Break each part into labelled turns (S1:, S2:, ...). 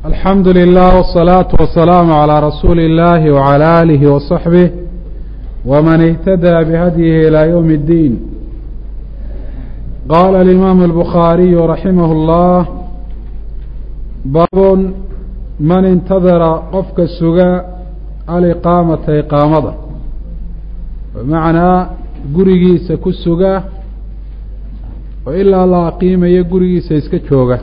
S1: alxamdu lilah wالsalaaةu wasalaamu عalىa rasuuli اllahi wعalى alihi waصaxbih wman اhtadaa bihadyihi ilى ywm اddiin qaala alimaamu اlbukhaariyu raximah اllah baabun man intadara qofka suga aliqaamata iqaamada bimacnaa gurigiisa ku suga oo ilaa la aqiimayo gurigiisa iska jooga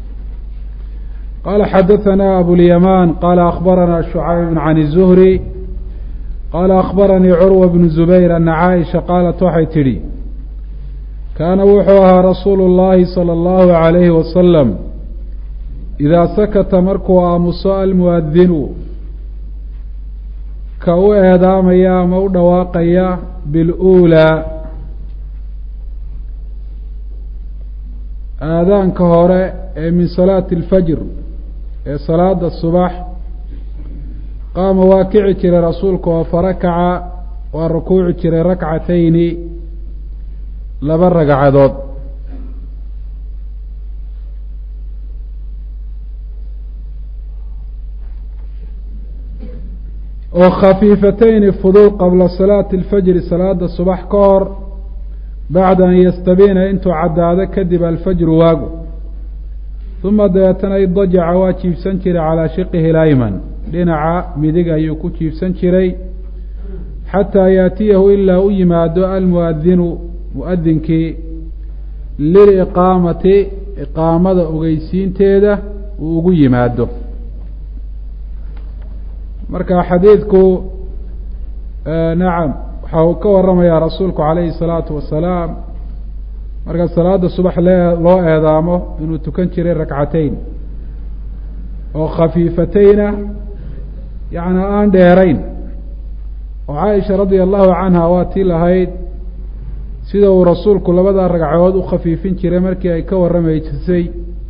S1: qala xadaثna abulyamaan qala akbarana shucayb can الzuhri qala akbaranii curwa bnu zubayr ana caaisha qaalat waxay tidhi kaana wuxuu ahaa rasuulu اllahi salى اllahu عalayhi wasalam idaa sakata markuu aamuso almuadinu ka u eedaamaya ama u dhawaaqaya biاlأulىa aadaanka hore ee min salaati اlfajr ee salaada subax qaama waa kici jiray rasuulku oo farakaca waa rukuuci jiray rakcatayni laba ragcadood oo khafiifatayni fudud qabla salaati اlfajri salaada subax ka hor bacda an yastabiina intuu caddaado kadib alfajru waagu uma dabeetana idajaca waa jiibsan jiray calaa shiqihi layman dhinaca midig ayuu ku jiibsan jiray xataa yaatiyahu ilaa u yimaado almuadinu muadinkii liliqaamati iqaamada ogeysiinteeda uu ugu yimaado marka xadiidku nacam waxa uu ka waramayaa rasuulku calayhi الsalaatu wasalaam marka salaada subax loo eedaamo inuu tukan jiray rakcatayn oo khafiifatayna yacni aan dheerayn oo caaisha radia allahu canha waa tii lahayd sida uu rasuulku labada ragcadood u khafiifin jiray markii ay ka warramaysay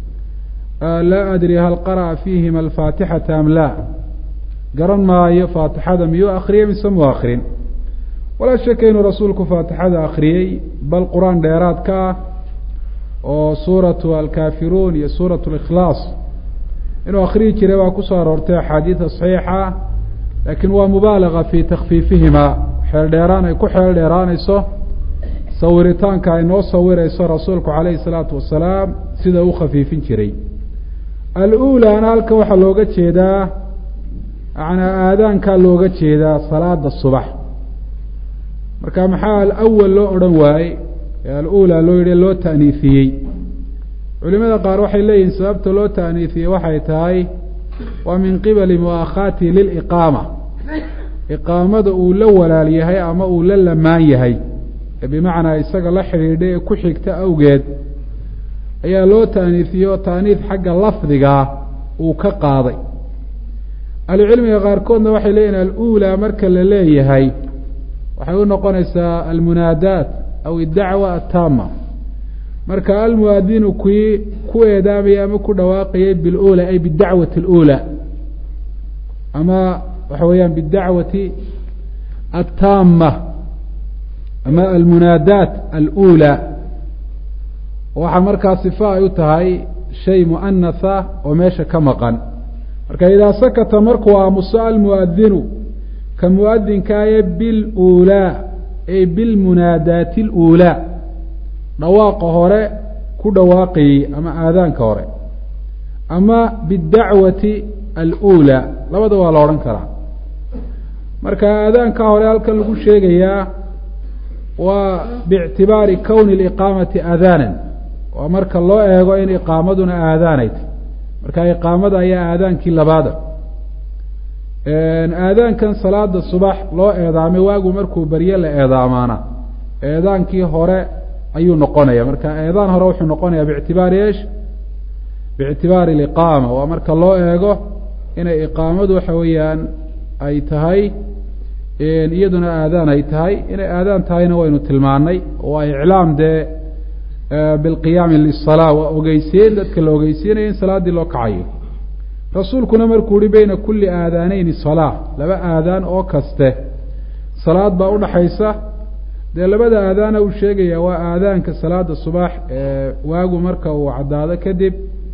S1: laa adri hal qara'a fiihima alfaatixata am laa garan maayo faatixada miyuu akriyey mise mu akrin walaa shaka inuu rasuulku faatixada akriyey bal qur-aan dheeraad ka ah oo suuratu alkaafiruun iyo suuratu اlikhlaas inuu akriyi jiray waa kusoo aroortay axaadiida saxiixa laakiin waa mubaalaga fi takfiifihima xeel dheeraan ay ku xeel dheeraanayso sawiritaanka ay noo sawirayso rasuulku calayhi الsalaatu wasalaam sida u khafiifin jiray alulaana halkan waxaa looga jeedaa yanaa aadaankaa looga jeedaa salaada subax marka maxaa alawal loo odhan waayey ee alula loo yihi loo ta'niifiyey culimada qaar waxay leeyihiin sababta loo ta'niifiyey waxay tahay waa min qibali mu'akhaati liliqaama iqaamada uu la walaal yahay ama uu la lamaan yahay ee bimacnaa isaga la xidhiidhay ee ku xigta awgeed ayaa loo ta'niifiyey oo ta'niif xagga lafdigaa uu ka qaaday ahlucilmiga qaarkoodna waxay leeyihin alula marka la leeyahay waxay u noqonaysaa almunaadaat aw iddacwa ataama marka almuadinu kii ku eedaamayay ama ku dhawaaqayay bilula ay bidacwati اlula ama waxa weeyaan bidacwati ataama ama almunaadaat alula waxaa markaa sifa ay u tahay shay muanatha oo meesha ka maqan marka idaa sakata markuu aamuso almuadinu ka muadinkaaye bilulaa ay bilmunaadaati اlulaa dhawaaqa hore ku dhawaaqayey ama aadaanka hore ama bidacwati alulaa labada waa la odhan karaa marka aadaanka hore halkan lagu sheegayaa waa biictibaari kowni اliqaamati aadaanan waa marka loo eego in iqaamaduna aadaanayta marka iqaamada ayaa aadaankii labaada aadaankan salaada subax loo eedaamay waagu markuu berye la eedaamaana eedaankii hore ayuu noqonaya marka eedaan hore wuxuu noqonaya biictibaari esh biictibaari aliqaama waa marka loo eego inay iqaamadu waxa weeyaan ay tahay iyaduna aadaan ay tahay inay aadaan tahayna waynu tilmaanay waa iclaam dee bilqiyaami lisalaa waa ogeysiin dadka la ogeysiinaya in salaaddii loo kacayo rasuulkuna markuu yihi beyna kulli aadaaneyni salaa laba aadaan oo kaste salaad baa udhaxaysa dee labada aadaana uu sheegaya waa aadaanka salaada subax ee waagu marka uu caddaado kadib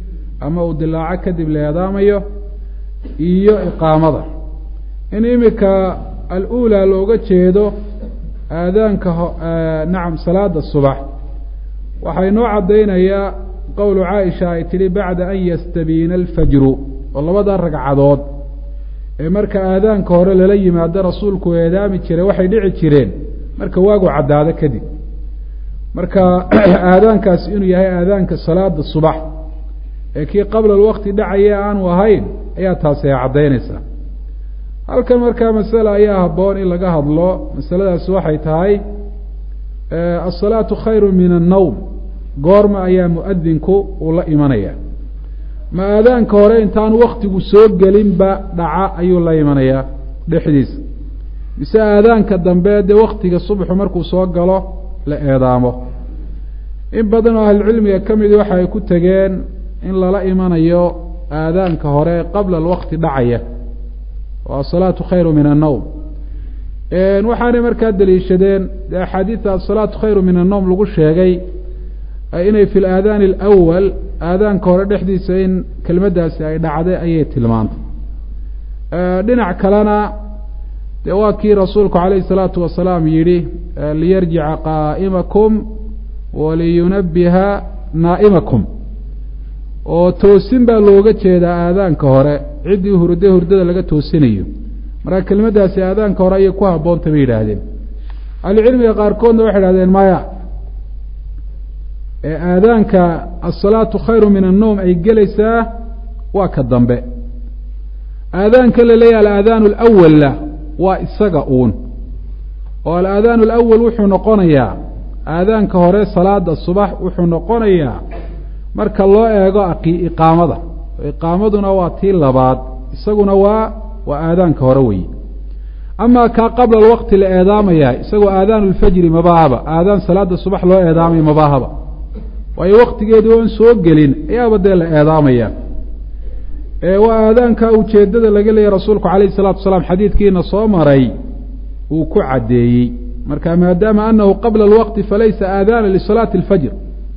S1: ama uu dilaaco kadib la eedaamayo iyo iqaamada in imika al-uulaa looga jeedo aadaanka nacam salaada subax waxay noo caddaynayaa qowlu caaisha ay tidhi bacda an yastabiina alfajru oo labada ragcadood ee marka aadaanka hore lala yimaado rasuulku eedaami jiray waxay dhici jireen marka waagu caddaado kadib marka aadaankaasi inuu yahay aadaanka salaada subax ee kii qabla alwaqti dhacaya aanu ahayn ayaa taasi ay caddaynaysaa halkan markaa masale ayaa habboon in laga hadlo masaladaasi waxay tahay asalaatu khayru min annowm goorma ayaa muadinku uu la imanaya ma aadaanka hore intaanu waktigu soo gelinba dhaca ayuu la imanayaa dhexdiisa mise aadaanka dambe dee waktiga subxu markuu soo galo la eedaamo in badan oo ahlucilmiga ka midi waxa ay ku tegeen in lala imanayo aadaanka hore qabla alwaqti dhacaya oo asalaatu khayru min annowm waxaanay markaa daliishadeen dee axaadiida asalaatu khayru min annowm lagu sheegay inay fi laadaani alawal aadaanka hore dhexdiisa in kelmaddaasi ay dhacday ayay tilmaantay dhinac kalena dee waa kii rasuulku calayhi salaatu wasalaam yidhi liyarjica qaa'imakum waliyunabiha naa'imakum oo toosin baa looga jeedaa aadaanka hore ciddii hurday hurdada laga toosinayo marka kelmaddaasi aadaanka hore ayay ku habboonta bay yidhaahdeen ahlucilmiga qaarkoodna waxay idhahdeen maya ee aadaanka asalaatu khayru min annowm ay gelaysaa waa ka dambe aadaanka la leeyahay alaadaanu alawalla waa isaga uun oo alaadaanu alawal wuxuu noqonayaa aadaanka hore salaada subax wuxuu noqonayaa marka loo eego iqaamada iqaamaduna waa tii labaad isaguna waa waa aadaanka hore weeye amaa kaa qabla alwaqti la eedaamaya isagoo aadaanu lfajri mabaahaba aadaan salaada subax loo eedaamaya mabaahaba waayo waktigeedii oon soo gelin ayaaba dee la eedaamaya waa aadaanka ujeedada laga leeyahy rasuulku calayhi salatu wasalaam xadiidkiina soo maray uu ku caddeeyey marka maadaama anahu qabla alwaqti falaysa aadaana lisalaati alfajr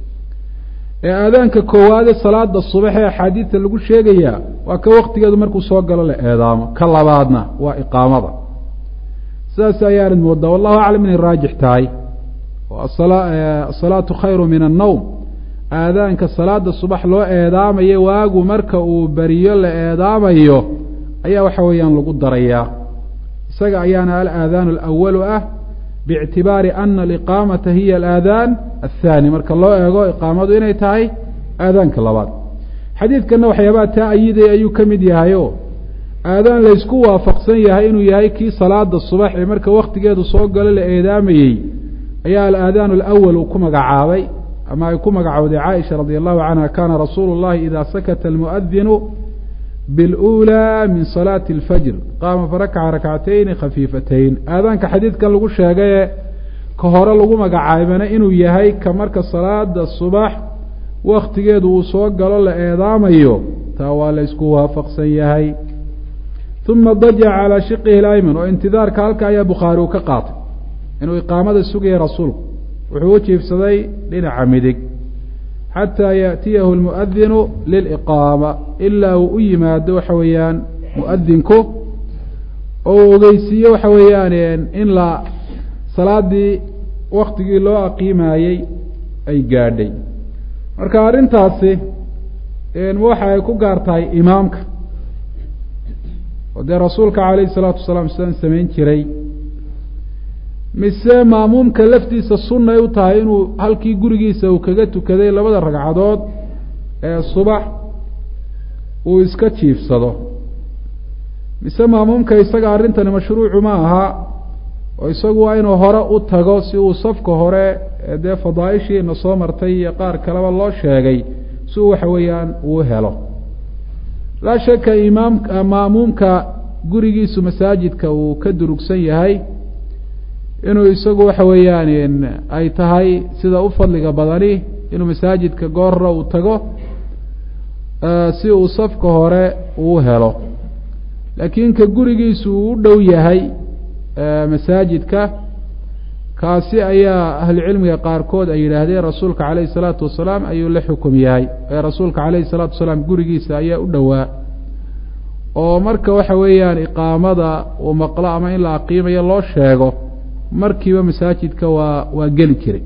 S1: ee aadaanka koowaade salaada subax ee axaadiidta lagu sheegayaa waa ka waktigeedu markuu soo galo la eedaamo ka labaadna waa iqaamada sidaas ayaanad moodaa wallahu aclam inay raajix tahay oo asalaatu khayru min annowm aadaanka salaada subax loo eedaamayo waagu marka uu beriyo la eedaamayo ayaa waxa weeyaan lagu darayaa isaga ayaana alaadaanu alawalu ah biictibaari ana aliqaamata hiya alaadaan athaani marka loo eego iqaamadu inay tahay aadaanka labaad xadiidkanna waxyaabaha taa ayidaya ayuu ka mid yahayo aadaan laysku waafaqsan yahay inuu yahay kii salaada subax ee marka waktigeedu soo galo la eedaamayey ayaa alaadaanu alawal uu ku magacaabay ama ay ku magacowday caaisha radi allahu canha kana rasuulu llahi ida sakata almuadinu biاlأulى min salaati اlfajr qaama farakaca rakcatayni khafiifatayn aadaanka xadiidkan lagu sheegaye ka hore lagu magacaabana inuu yahay ka marka salaada subax waktigeedu uu soo galo la eedaamayo taa waa la ysku waafaqsan yahay uma dajaca calaa shiqihi اlayman oo intidaarka halka ayaa bukhaari uu ka qaatay inuu iqaamada sugaya rasuulku wuxuu u jiifsaday dhinaca midig xataa yaأtiyahu اlmuadinu liliqaama ilaa uu u yimaado waxa weeyaan muadinku oo uu ogeysiiye waxa weeyaan in la salaadii waktigii loo aqiimayey ay gaadhay marka arrintaasi waxa ay ku gaar tahay imaamka oo dee rasuulka calayhi الsalaatu wasalaam sidaan samayn jiray mise maamuumka laftiisa sunnay u tahay inuu halkii gurigiisa uu kaga tukaday labada ragcadood ee subax uu iska jiifsado mise maamuumka isaga arrintani mashruucu ma aha oo isagu waa inuu hore u tago si uu safka hore ee dee fadaaishiina soo martay iyo qaar kaleba loo sheegay si uu waxa weeyaan uu helo laa shaka imaam maamuumka gurigiisu masaajidka uu ka durugsan yahay inuu isagu waxa weeyaan ay tahay sida u fadliga badani inuu masaajidka goorra uu tago si uu safka hore uu helo laakiin ka gurigiisu uu u dhow yahay masaajidka kaasi ayaa ahlucilmiga qaarkood ay yidhaahdeen rasuulka calayhi salaatu wasalaam ayuu la xukum yahay ee rasuulka calayhi salaatu wasalaam gurigiisa ayaa u dhowaa oo marka waxa weeyaan iqaamada uu maqlo ama in la aqiimayo loo sheego markiiba masaajidka waa waa geli jiray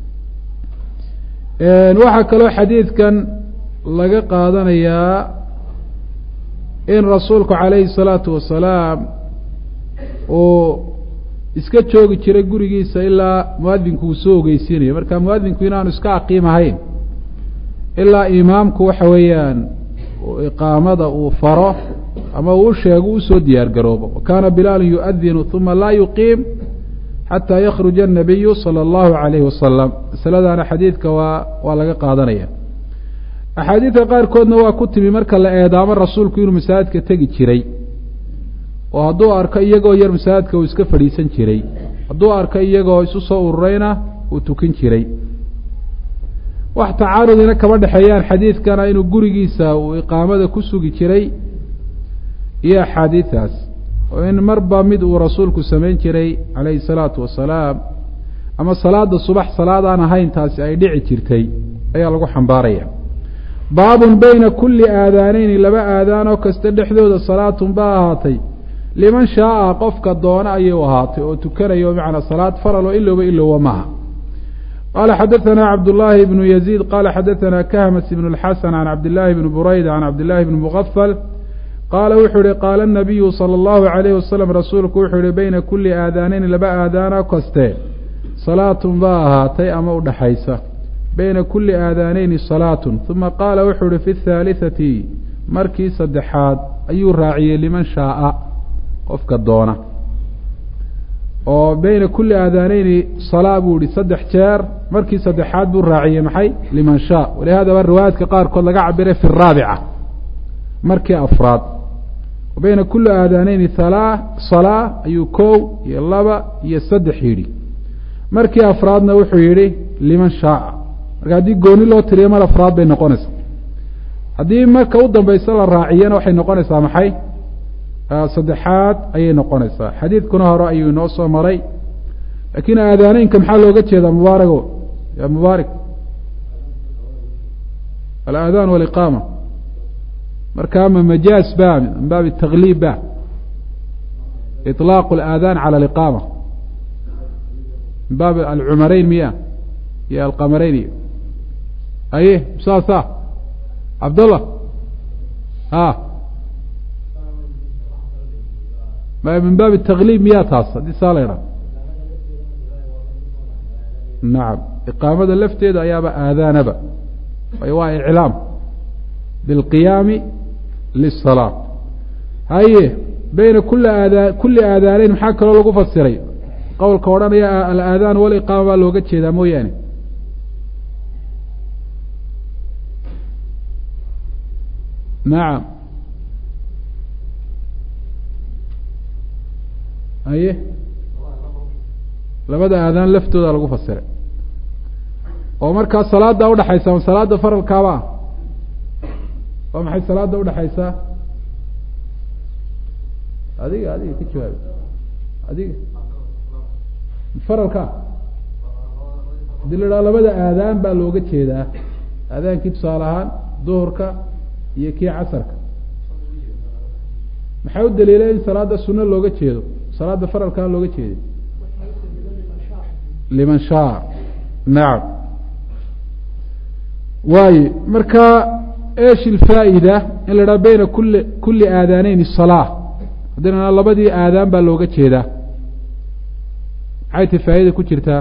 S1: waxaa kaloo xadiidkan laga qaadanayaa in rasuulku calayhi salaatu wasalaam uu iska joogi jiray gurigiisa ilaa muadinku uu soo ogeysiinayo marka muadinku inaanu iska aqiim ahayn ilaa imaamku waxa weeyaan iqaamada uu faro ama uu sheego usoo diyaar garoobo wakaana bilaalu yuadinu uma laa yuqiim xataa yakruja الnabiyu salى اllahu alayhi wasalam masaladaana xadiidka waa waa laga qaadanaya axaadiidka qaarkoodna waa ku timi marka la eedaamo rasuulku inuu masaajidka tegi jiray oo hadduu arko iyagoo yar masaajidka uu iska fadhiisan jiray hadduu arko iyagoo isu soo ururayna uu tukin jiray wax tacaarudina kama dhexeeyaan xadiidkana inuu gurigiisa uu iqaamada ku sugi jiray iyo axaadiidaas oo in marba mid uu rasuulku samayn jiray calayhi salaatu wasalaam ama salaada subax salaad aan ahayn taasi ay dhici jirtay ayaa lagu xambaaraya baabun bayna kulli aadaaneyni laba aadaanoo kasta dhexdooda salaatun baa ahaatay liman shaaa qofka doona ayay u ahaatay oo tukanayo bimacnaa salaad faral oo ilowba ilowba maaha qala xadaثna cabdالlahi bnu yaziid qala xadaثna kahmas ibn اlxasan can cabdillaahi bni burayda can cabdillahi bni mugafal qaala wuxuu ihi qaala الnabiyu salى اllahu عalayh wasalam rasuulku wuxuu ihi bayna kuli aadaaneyni laba aadaano kaste salaatun baa ahaatay ama udhaxaysa bayna kuli aadaaneyni salaatun uma qaala wuxuu ihi fi اthaaliثati markii saddexaad ayuu raaciyey liman shaaa qofka doona oo bayna kuli aadaaneyni salaa buu ihi saddex jeer markii saddexaad buu raaciyey maxay liman shaa walihaadaba riwaayaadka qaarkood laga cabiray fi raabica markii afraad bayna kuli aadaaneyni halaa salaa ayuu kow iyo laba iyo saddex yidhi markii afraadna wuxuu yidhi liman shaaa marka haddii gooni loo tiriyo mar afraad bay noqonaysaa haddii marka u dambaysa la raaciyana waxay noqonaysaa maxay saddexaad ayay noqonaysaa xadiidkuna hore ayuu inoo soo maray laakiin aadaaneynka maxaa looga jeedaa mubaarago ya mubaarak alaadaan waliqaama marka ma majaaz ba min baabi tagliib ba iطlaaq اlaadaan calى aliqaama min baabi alcumareyn miya iyo alqamareyn iyo aye saasa cabdallah a min baabi tagliib miyaa taas haddii saa la ydhaha nacam iqaamada lafteeda ayaaba aadaanaba waayo waa iclaam bilqiyaami liلsalaa haye bayna kuli aada kuli aadaaneyn maxaa kaloo lagu fasiray qowlka odhanaya alaadaan waliqaama baa looga jeedaa mooyaane nacam haye labada aadaan laftooda lagu fasiray oo markaa salaada udhaxaysa ma salaada faralkaaba ah waa maxay salaada udhaxaysaa adiga adiga ka jawaabi adiga faralka hadii la idhaha labada aadaan baa looga jeedaa aadaankii tusaale ahaan duhurka iyo kii casarka maxaa u daliilay in salaada suno looga jeedo salaada faralkaa looga jeeday liman shaa nacam waaye marka esh ilfaa'ida in la idhaha bayna kuli kuli aadaaneyn salaa haddina labadii aadaan baa looga jeedaa maxay ti faa'ida ku jirtaa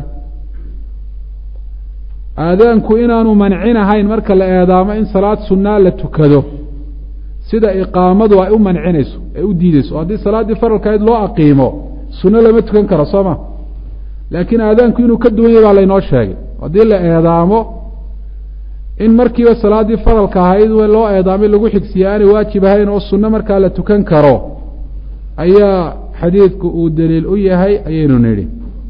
S1: aadaanku inaanu mancin ahayn marka la eedaamo in salaad sunaa la tukado sida iqaamadu ay u mancinayso ay u diideyso o haddii salaaddii faralkayd loo aqiimo sunno lama tukan karo soo ma laakiin aadaanku inuu ka duwan yahy baa laynoo sheegay haddii la eedaamo in markiiba salaaddii faralka ahayd loo eedaamay lagu xigsiya aanay waajib ahayn oo sunno markaa la tukan karo ayaa xadiidku uu daliil u yahay ayaynu nidhi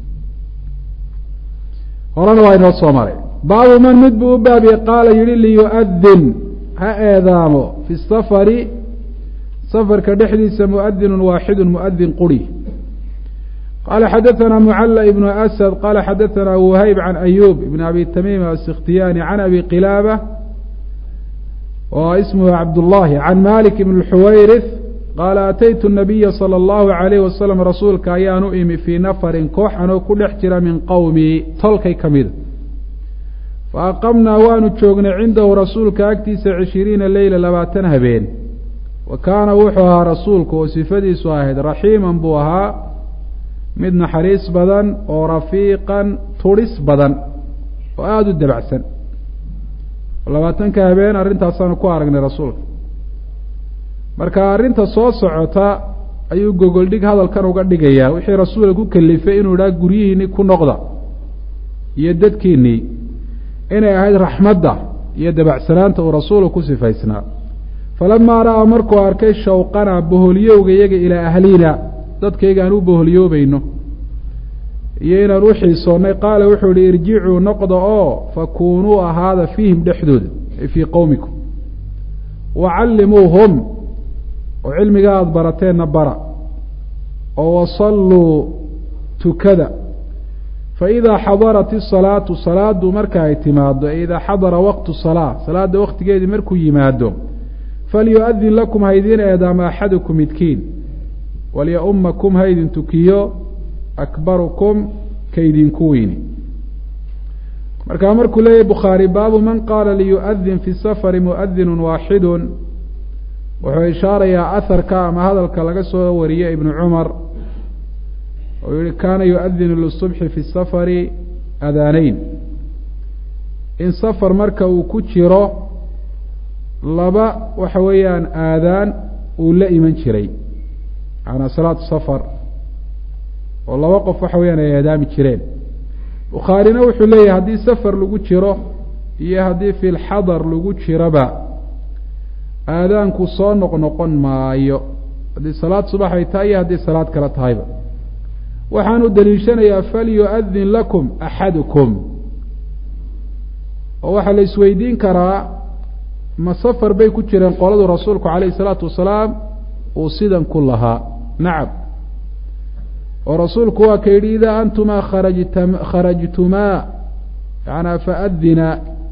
S1: horena waa inoo soo maray baabu man mid buu u baabiyey qaala yihi liyu'adin ha eedaamo fi safari safarka dhexdiisa muadinun waaxidun muadin quri qala xadaثna mclى ibn asad qala xadaثna whayb can ayub ibn abi tamim asikhtiyani can abi qilaaba oo ismhu cabdullahi can malik ibn xuwayrith qaala ataytu nabiya salى اllahu عalayh wasalam rasuulka ayaan u imi fii nafarin koox anoo ku dhex jira min qowmi tolkay ka mida faaqamnaa waanu joognay cindahu rasuulka agtiisa cishiriina leyla labaatan habeen wa kaana wuxuu ahaa rasuulku oo sifadiisu ahayd raxiiman buu ahaa mid naxariis badan oo rafiiqan turis badan oo aada u dabacsan labaatanka habeen arrintaasaanu ku aragnay rasuulka marka arrinta soo socota ayuu gogoldhig hadalkan uga dhigayaa wixii rasuulka ku kalifay inuu idhaha guryihiinii ku noqda iyo dadkiinnii inay ahayd raxmadda iyo dabacsanaanta uu rasuulku ku sifaysnaa falamaa ra'aa markuu arkay shawqana boholyowga iyaga ilaa ahliina dadkayga aan u boholyoobayno iyo inaan u xiisoonnay qaala wuxuu ihi irjicuu noqda oo fakuunuu ahaada fiihim dhexdooda ay fii qowmikum wacallimuuhum oo cilmiga aada barateenna bara oo wasalluu tukada faidaa xadarat isalaatu salaadu marka ay timaado e idaa xadara waqtu salaa salaada waktigeedii markuu yimaado falyu-adin lakum haydin eedaama axadukum midkiin walya-umakum haydin tukiyo akbarukum kaydinku weyni markaa markuu leeyahy bukhaari baabu man qaala liyu'adin fi safari mu'adinu waaxidu wuxuu ishaarayaa aharka ama hadalka laga soo wariye ibnu cumar oo yihi kaana yu-adinu lisubxi fi safari adaaneyn in safar marka uu ku jiro laba waxa weeyaan aadaan uu la iman jiray macanaa salaatu safar oo laba qof waxa weyaan ay aadaami jireen bukhaarina wuxuu leeyahay haddii safar lagu jiro iyo haddii fi lxadar lagu jiroba aadaanku soo noqnoqon maayo haddii salaad subax ay tahay iyo haddii salaad kale tahayba waxaanu daliishanayaa falyu-adin lakum axadukum oo waxaa la isweydiin karaa ma safar bay ku jireen qoladu rasuulku calayhi isalaatu wasalaam uu sidan ku lahaa nacam oo rasuulku waa ka yidhi idaa antumaa kharajta kharajtumaa yanaa faadina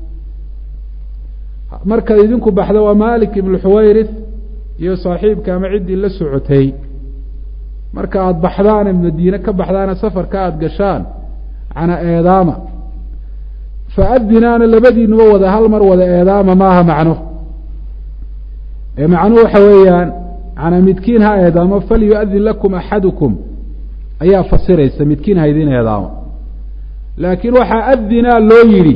S1: markaad idinku baxda waa malik ibnu xuwayrith iyo saaxiibka ama ciddii la socotay marka aada baxdaana madiine ka baxdaana safarka aada gashaan cana eedaama faadinaana labadiinuba wada hal mar wada eedaama maaha macno ee macnuhu waxa weeyaan cana midkiin ha eedaamo falyu-adin lakum axadukum ayaa fasiraysa midkiin ha idin eedaamo laakiin waxaa adinaa loo yidhi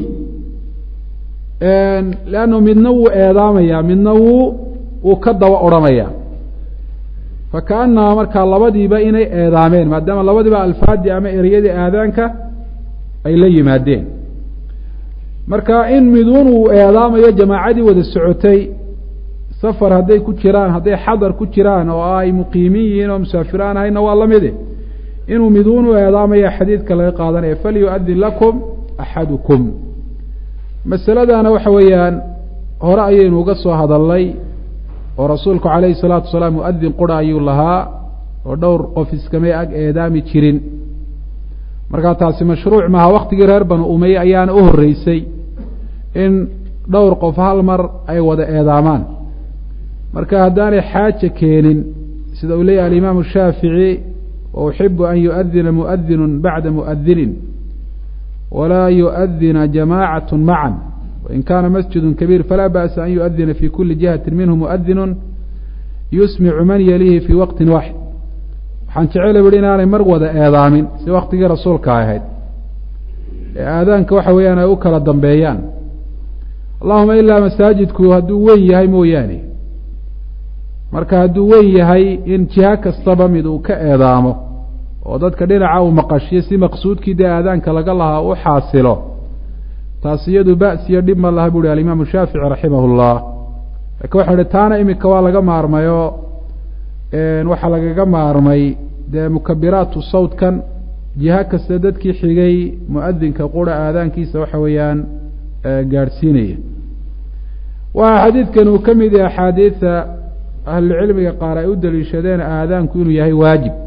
S1: leannu midna wuu eedaamaya midna wuu wuu ka daba odhanaya fakaannaha markaa labadiiba inay eedaameen maadaama labadiiba alfaadii ama ereyadii aadaanka ay la yimaadeen marka in miduun uu eedaamayo jamaacadii wada socotay safar hadday ku jiraan hadday xadar ku jiraan oo ay muqiimiin yihiin oo musaafiraan ahayna waa la mide inuu miduun u eedaamaya xadiidka laga qaadanaya falyu-adin lakum axadukum masaladana waxa weeyaan hore ayaynu uga soo hadalnay oo rasuulku calayhi salaatu wasalaam muadin qura ayuu lahaa oo dhowr qof iskamay ag eedaami jirin markaa taasi mashruuc maaha waktigii reer banu umeye ayaana u horreysay in dhowr qof hal mar ay wada eedaamaan marka haddaanay xaaja keenin sida uu leeyahy alimaamu shaafici wa uxibu an yu'adina mu'adinu bacda mu'adinin walaa yu'adina jamacat macan wain kaana masjidu kabiir falaa ba'sa an yu'adina fi kuli jihati minhu mu'adinu yusmicu man yalihi fi waqtin waaxid waxaan jecela buhi inaanay mar wada eedaamin si waktigii rasuulka ahayd ee aadaanka waxa weeyaan ay u kala dambeeyaan allahuma ilaa masaajidku hadduu weyn yahay mooyaane marka hadduu weyn yahay in jiha kastaba mid uu ka eedaamo oo dadka dhinaca uu maqashiyo si maqsuudkii dee aadaanka laga lahaa u xaasilo taas iyadu ba'si iyo dhib ma laha bu uhi alimaamu shaafici raximah llah lakin waxau ihi taana imika waa laga maarmayo waxaa lagaga maarmay dee mukabiraatu sawtkan jiha kasta dadkii xigay muadinka qura aadaankiisa waxa weeyaan gaadhsiinaya waa xadiidkan uu ka mid yahay axaadiida ahlucilmiga qaar ay u daliishadeen aadaanku inuu yahay waajib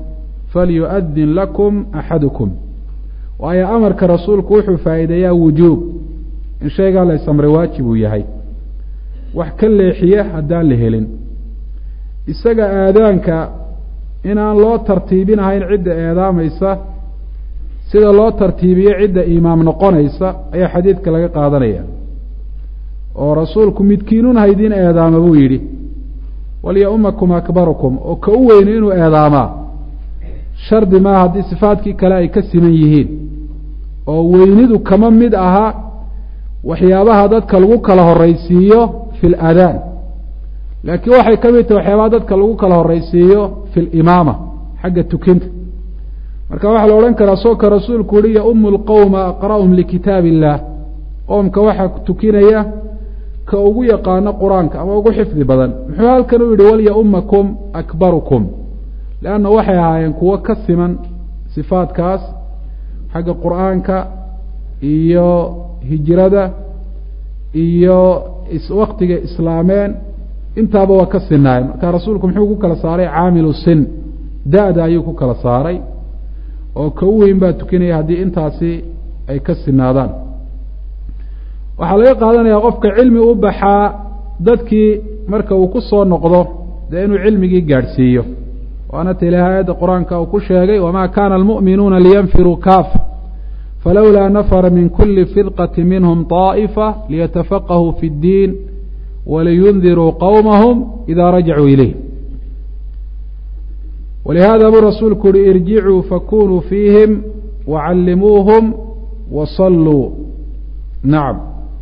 S1: falyu'adin lakum axadukum waayo amarka rasuulku wuxuu faa'iideeyaa wujuub in shaygaa la ysamray waajib uu yahay wax ka leexiya haddaan la helin isaga aadaanka inaan loo tartiibinahayn cidda eedaamaysa sida loo tartiibiyo cidda imaam noqonaysa ayaa xadiidka laga qaadanaya oo rasuulku midkiinun haydiin eedaama buu yidhi walya-umakum akbarukum oo ka u weyni inuu eedaamaa shardi maaha haddii sifaadkii kale ay ka siman yihiin oo weynidu kama mid aha waxyaabaha dadka lagu kala horraysiiyo fi ladaan laakiin waxay ka mid tahay waxyaabaha dadka lagu kala horraysiiyo fi limaama xagga tukinta marka waxaa la odhan karaa soo ka rasuulku uhi ya-umu lqowma aqra'hum likitaab illah qoomka waxaa tukinaya ka ugu yaqaano qur-aanka ama ugu xifdi badan muxuu halkan u yihi walya-umakum akbarukum leanna waxay ahaayeen kuwo ka siman sifaadkaas xagga qur-aanka iyo hijrada iyo waktiga islaameen intaaba waa ka sinaayeen marka rasuulku muxuu ku kala saaray caamilu sin da-da ayuu ku kala saaray oo ka u weyn baa tukinaya haddii intaasi ay ka sinaadaan waxaa laga qaadanayaa qofka cilmi u baxaa dadkii marka uu ku soo noqdo dee inuu cilmigii gaadhsiiyo waana ta ilahay aayadda qur-aanka uu ku sheegay wamaa kaana almu'minuuna liyanfiruu kaafa falowlaa nafara min kuli firqati minhum طaa'ifa liyatafaqahuu fi اddiin waliyundiruu qowmahum idaa rajacuu ilayh walihada buu rasuulku uhi irjicuu fakunuu fiihim wacallimuuhum wasalluu nacam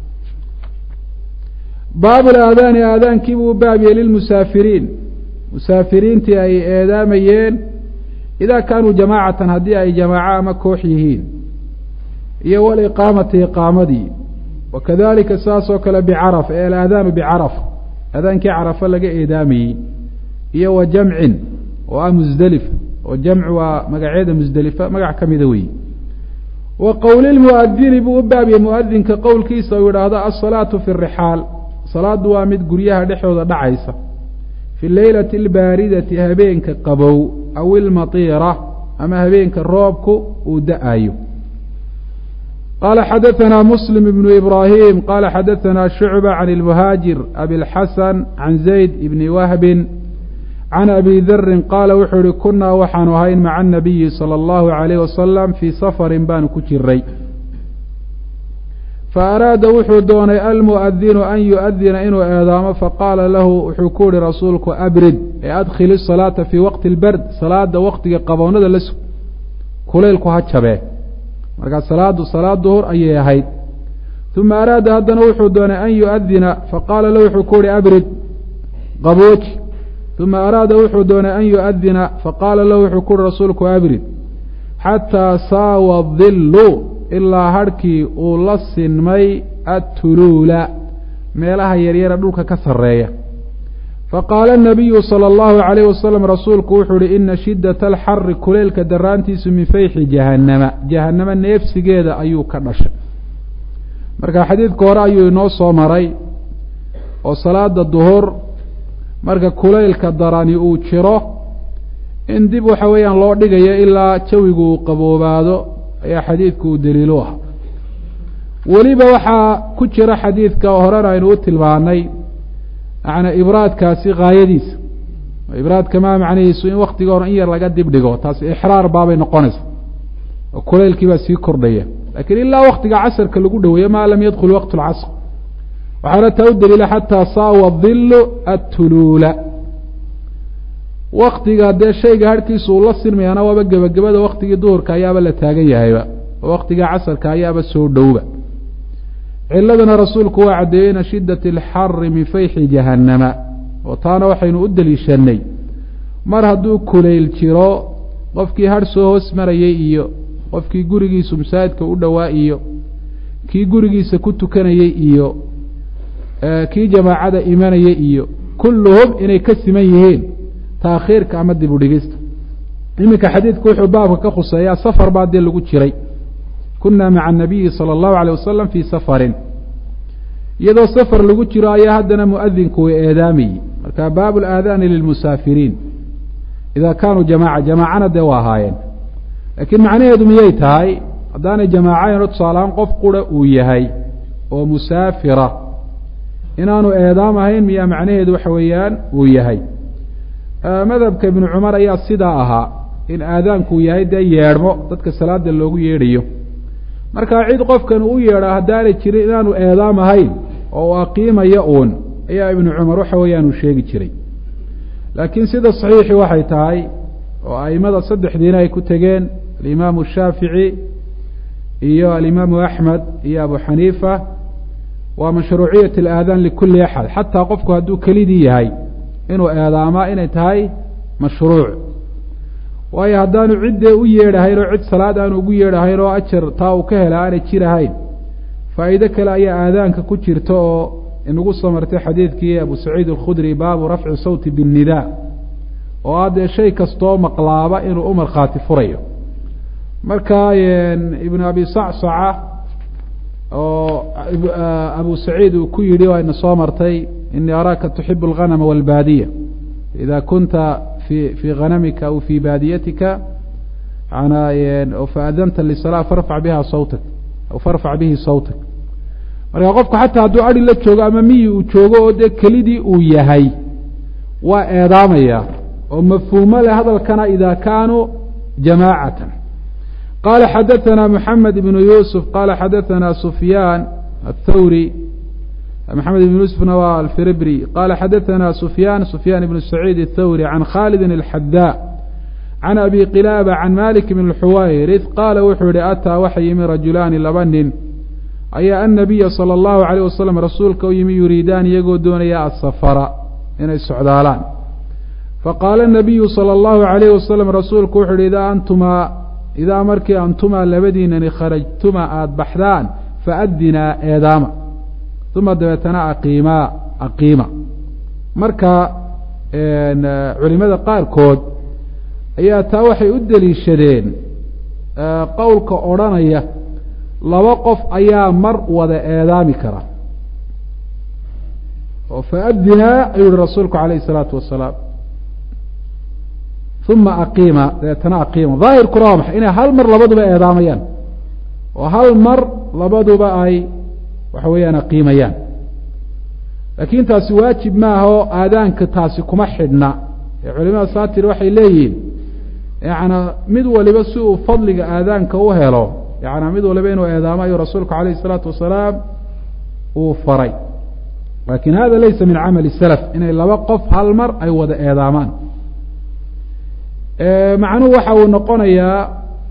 S1: baabu laadaani aadaankii buu baabiyey lilmusaafiriin musaafiriintii ay eedaamayeen idaa kaanuu jamaacatan haddii ay jamaaco ama koox yihiin iyo waliqaamati iqaamadii wakadalika saas oo kale bicaraf ee alaadaanu bicaraf aadaankii carafa laga eedaamayey iyo wa jamcin oo ah musdelifa oo jamcu waa magaceeda musdelifa magac ka mida weeye wa qowlilmuadini buu u baabiyey muadinka qowlkiisa uu yidhaahdo alsalaatu fi rixaal salaaddu waa mid guryaha dhexdooda dhacaysa fi leylati albaaridati habeenka qabow aw ilmatiira ama habeenka roobku uu da-ayo qala xadaثna muslim ibnu ibrahim qala xadaثna shucba can اlmuhaajir abilxasan can zayd ibni wahbin can abi darin qaala wuxuu ihi kunaa waxaanu ahayn maca anabiyi salى اllahu عalayh wasalam fii safarin baanu ku jiray faaraada wuxuu doonay almuadinu an yuadina inuu eedaamo faqaala lahu wuxuu ku yihi rasuulku abrid ee adkhil الsalaata fii waqti اlbard salaada waqtiga qabownada la sug kulaylku ha jabee markaa salaadu salaad duhur ayay ahayd uma araada haddana wuxuu doonay an yuadina faqaala lahu wuxuu ku yihi abrid qabooji uma araada wuxuu doonay an yuadina faqaala lahu wuxuu ku yihi rasuulku abrid xataa saawa dillu ilaa harhkii uu la sinmay attuluula meelaha yaryara dhulka ka sarreeya faqaala anabiyu sala allahu calayh wasalam rasuulku wuxuu uhi ina shiddata alxari kuleylka daraantiisu min fayxi jahannama jahannama neefsigeeda ayuu ka dhashay marka xadiidka hore ayuu inoo soo maray oo salaada duhur marka kuleylka darani uu jiro in dib waxa weeyaan loo dhigayo ilaa jawigu uu qaboobaado ayaa xadiidku uu daliilu ah weliba waxaa ku jira xadiidka horena aynu u tilmaanay macnaa ibraadkaasi haayadiisa ibraadka maa macnihiisu in waktiga hore in yar laga dib dhigo taasi ixraar baabay noqonaysa oo kuleylkii baa sii kordhaya lakiin ilaa waktiga casarka lagu dhoweeyo maa lam yadkhul waqt lcasr waxaana taa u daliila xataa saawa dilu attuluula waktiga dee shayga harhkiisa uu la sinmayaana waaba gebagabada waktigii duhurka ayaaba la taagan yahayba oo waktiga casarka ayaaba soo dhowba ciladana rasuulku waa caddeeyey ina shiddati alxari min fayxi jahannama oo taana waxaynu u deliishanay mar hadduu kulayl jiro qofkii har soo hoos marayay iyo qofkii gurigiisu masaajidka u dhowaa iyo kii gurigiisa ku tukanayey iyo kii jamaacada imanayay iyo kulluhum inay ka siman yihiin taakhiirka ama dib u dhigista iminka xadiidku wuxuu baabka ka khuseeyaa safar baa dee lagu jiray kunaa maca anabiyi sala allahu alay wasalam fii safarin iyadoo safar lagu jiro ayaa haddana muadinku way eedaamayey marka baabu laadaani lilmusaafiriin ida kaanuu jamaaca jamaacana dee waa ahaayeen laakiin macnaheedu miyay tahay haddaanay jamaacayn o tusaalahaan qof qura uu yahay oo musaafira inaanu eedaam ahayn miyaa macnaheedu waxa weeyaan uu yahay madhabka ibnu cumar ayaa sidaa ahaa in aadaankuu yahay dee yeedhmo dadka salaada loogu yeedhayo markaa cid qofkan u yeedha haddaanay jirin inaanu eedaam ahayn oo uu aqiimayo uun ayaa ibnu cumar waxa weeyaan uu sheegi jiray laakiin sida saxiixi waxay tahay oo aimada saddexdiina ay ku tegeen alimaamu shaafici iyo alimaamu axmed iyo abu xaniifa waa mashruuciyat alaadaan likulli axad xataa qofku hadduu kelidii yahay inuu eedaamaa inay tahay mashruuc waayo haddaanu ciddee u yeedhahayn oo cid salaad aanu ugu yeedhahayn oo ajar taa uu ka hela aanay jirahayn faa'iide kale ayaa aadaanka ku jirta oo inagu soo martay xadiidkii abu saciid alkhudri baabu rafci sawti biاnnidaa oo ah dee shay kastoo maqlaaba inuu u markhaati furayo marka ibnu abi sacsaca oo abu saciid uu ku yidhi waa ina soo martay inii araaka tuxibu alganama walbaadiya ida kunta fi fii hanamika aw fii baadiyatika manaa faadanta lisala farfac biha sawtak aw farfac bihi sawtak marka qofku xataa hadduu adi la joogo ama miyi uu joogo oo dee kelidii uu yahay waa eedaamaya oo mafhuumo leh hadalkana ida kaanuu jamaacatan qala xadaثna mحamed ibn yusuf qala xadaثna sufyaan aلthawri maxamed ibn yusufna waa alfiribri qala xadaثna sufyaan sufyaan ibn saciid الthawri can khalidi الxadaa can abi qilaaba can malik bn xuwayrith qaala wuxuu yihi ataa waxa yimi rajulaani laba nin ayaa annabiya salى اllahu عalيه wasalam rasuulka u yimi yuriidaan iyagoo doonaya asafara inay socdaalaan faqaala الnabiyu salى اllahu عalayh wasalam rasuulku wuxu uhi idaa antumaa idaa markii antumaa labadiinani kharajtuma aada baxdaan faadinaa eedaama uma dabeetana aqiimaa aqiima marka culimada qaarkood ayaa taa waxay u deliishadeen qowlka odrhanaya laba qof ayaa mar wada eedaami kara oo faadinaa ayuu yihi rasuulku calayh isalaatu wasalaam uma aqiima dabeetana aqiima daahirkuna waa maxay inay hal mar labaduba eedaamayaan oo hal mar labaduba ay waxa weeyaan aqiimayaan laakiin taasi waajib maaha oo aadaanka taasi kuma xidhna ee culimada saatir waxay leeyihiin yana mid waliba si uu fadliga aadaanka u helo yana mid waliba inuu eedaamo ayuu rasuulku calayh isalaatu wasalaam uu faray lakin hada laysa min camali salaf inay laba qof hal mar ay wada eedaamaan macnuhu waxa uu noqonayaa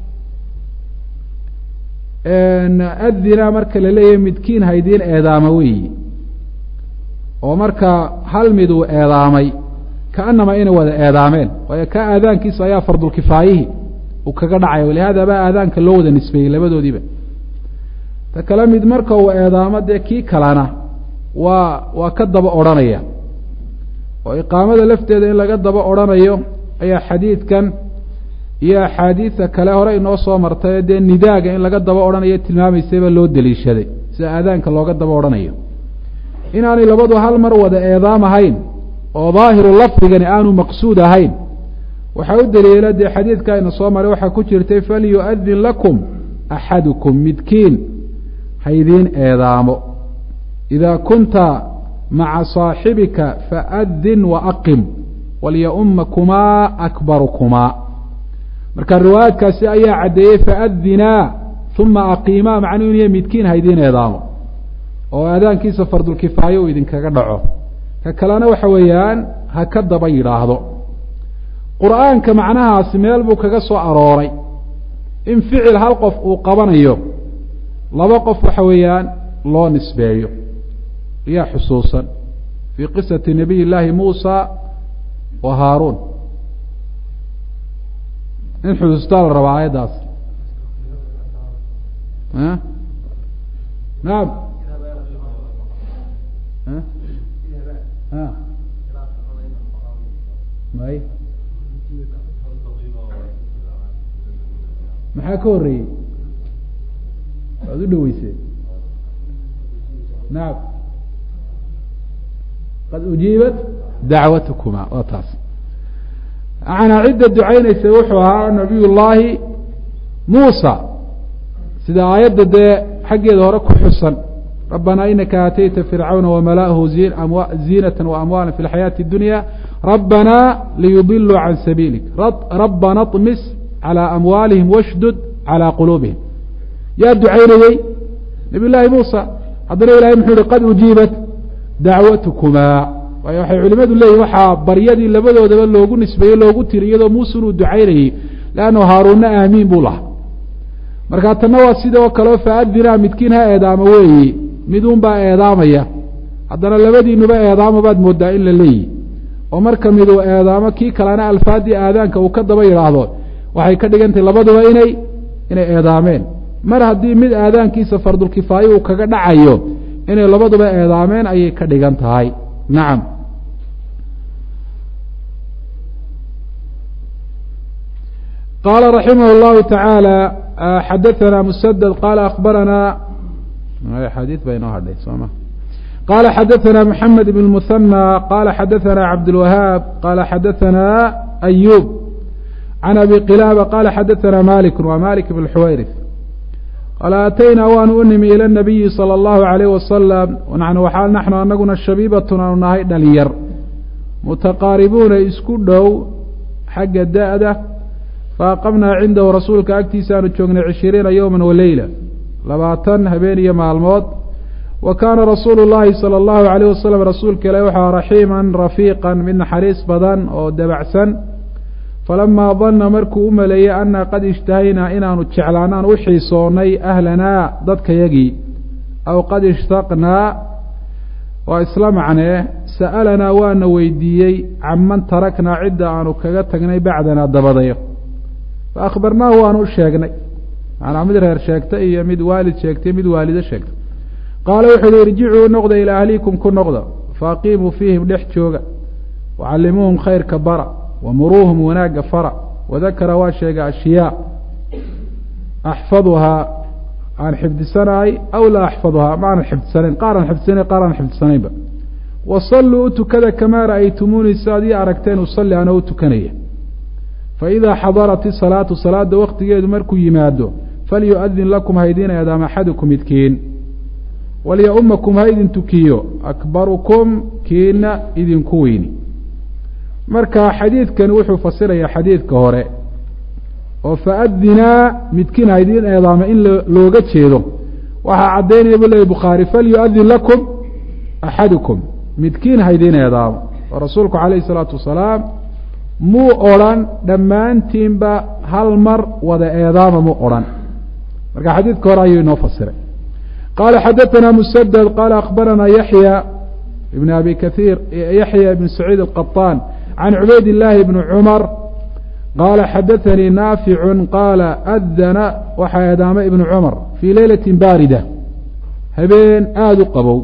S1: adina marka la leeyahay midkiin haydiin eedaama weyi oo marka hal mid uu eedaamay kaanama inay wada eedaameen waayo ka aadaankiisa ayaa fardulkifaayihi uu kaga dhacaya walihada baa aadaanka loo wada nisbeeyey labadoodiiba ta kale mid marka uu eedaamo dee kii kalena waa waa ka daba odrhanaya oo iqaamada lafteeda in laga daba odrhanayo ayaa xadiidkan iyo axaadiida kale hore inoo soo martay dee nidaaga in laga daba odhanayo tilmaamaysayba loo deliishaday sida aadaanka looga daba odhanayo inaanay labadu hal mar wada eedaam ahayn oo daahiru lafdigani aanu maqsuud ahayn waxaa u daliila dee xadiidka ina soo maray waxaa ku jirtay falyu'adin lakum axadukum midkiin haydiin eedaamo idaa kunta maca saaxibika faadin waaqim walyaumakumaa akbarukumaa marka riwaayaadkaasi ayaa caddeeyey faadinaa uma aqiimaa macnuu inu midkiin haydiin eedaamo oo aadaankiisa fardulkifaayo uu idinkaga dhaco ka kalena waxa weeyaan ha ka daba yidhaahdo qur'aanka macnahaasi meel buu kaga soo arooray in ficil hal qof uu qabanayo laba qof waxa weeyaan loo nisbeeyo yaa xusuusan fii qisati nabiy llaahi muusa wa haaruun in xusuustaa la rabaa aayaddaas naam may maxaa ka horeeyey waad u dhaweysee naam qad ujiibat dacwatukuma waa taas macanaa cidda ducaynaysa wuxuu ahaa nabiy llaahi muusa sida aayadda dee xaggeeda hore ku xusan rabbanaa inaka aatayta fircawna wamala'ahu ziinata waamwaala fi lxayaati اdunya rabbanaa liyudiluu can sabiilik rabbana طmis calى amwaalihim washdud calى quluubihim yaa ducaynayey nabiy llaahi muusa haddana ilahay muxuu yihi qad ujiibat dacwatukumaa waayo waxay culimadu leeyihin waxaa baryadii labadoodaba loogu nisbeeyey loogu tiri iyadoo muuse inuu ducaynayey leannu haaruunna aamiin buu lahaa marka tanna waa sidoo kaleo faadinaa midkiin ha eedaamo weeyi midun baa eedaamaya haddana labadiinuba eedaamo baad moodaa in la leeyihi oo marka miduu eedaamo kii kalena alfaadii aadaanka uu ka daba yidhaahdo waxay ka dhigantahay labaduba inay inay eedaameen mar haddii mid aadaankiisa fardulkifaayo uu kaga dhacayo inay labaduba eedaameen ayay ka dhigan tahay nacam qaala raximah اllahu taعaalى xadaثana msdd qaala akbarana xadii ba inoo hadhay sooma qala xadaثana mحamed بn الmuثanى qala xadaثana cabdالwahaab qala xadaثana أyub can abi qilaaba qala xadaثana malik wa malik bn xuwayrif qaala aataynaa waanu u nimi ilى الnabiyi salى اllahu عalayh wasalam naxnu naxnu anaguna shabiibatun aanu nahay dhalinyar mutaqaaribuuna isku dhow xagga da-da faaqamnaa cindahu rasuulka agtiisa aanu joognay cishiriina yowma waleyla labaatan habeen iyo maalmood wa kaana rasuulu llaahi sala allahu alayh wasalam rasuulka ilahi waxaa raxiiman rafiiqan mid naxariis badan oo dabacsan falamaa danna markuu u maleeyey annaa qad ishtahaynaa inaanu jeclaan aan u xiisoonnay ahlanaa dadkayagii aw qad ishtaqnaa waa isla macnee sa'alanaa waana weydiiyey canman taraknaa cidda aanu kaga tagnay bacdanaa dabadayo fa akhbarnaahu waanu u sheegnay macnaa mid reer sheegta iyo mid waalid sheegtay mid waalido sheegta qaala wuxuu uhi irjicuu noqda ilaa ahliikum ku noqda faaqiimuu fiihim dhex jooga wacallimuuhum khayrka bara wamuruuhum wanaagga fara wadakara waa sheega ashyaa axfaduhaa aan xifdisanahay aw laa axfaduhaa ma aanan xifdisanayn qaar aan xifdisanayn qaar aan xifdisanaynba wasalluu u tukada kamaa ra'aytumuunii sidaad ii aragteen usalli anoo u tukanaya faidaa xadarat isalaatu salaada waktigeedu markuu yimaado falyu-adin lakum haydin eedaam axadukum midkiin walya-umakum ha idin tukiyo akbarukum kiina idinku weyni marka xadiidkani wuxuu fasirayaa xadiidka hore oo faadinaa midkiin haydin eedaama in looga jeedo waxaa caddaynaya bu leeyay bukhaari falyu-adin lakum axadukum midkiin haydin eedaamo oo rasuulku calayhi isalaatu wasalaam muu odrhan dhammaantiinba hal mar wada eedaama muu odhan marka xadiidka hore ayuu inoo fasiray qaala xadaثana musadad qaala akbaranaa yaxya ibn abi kaiir yaxya ibn saciid alqaطaan can cubayd illaahi bni cumar qaala xadaثanii naaficu qaala adana waxaa eedaamay ibnu cumar fii leylati baarida habeen aada u qabow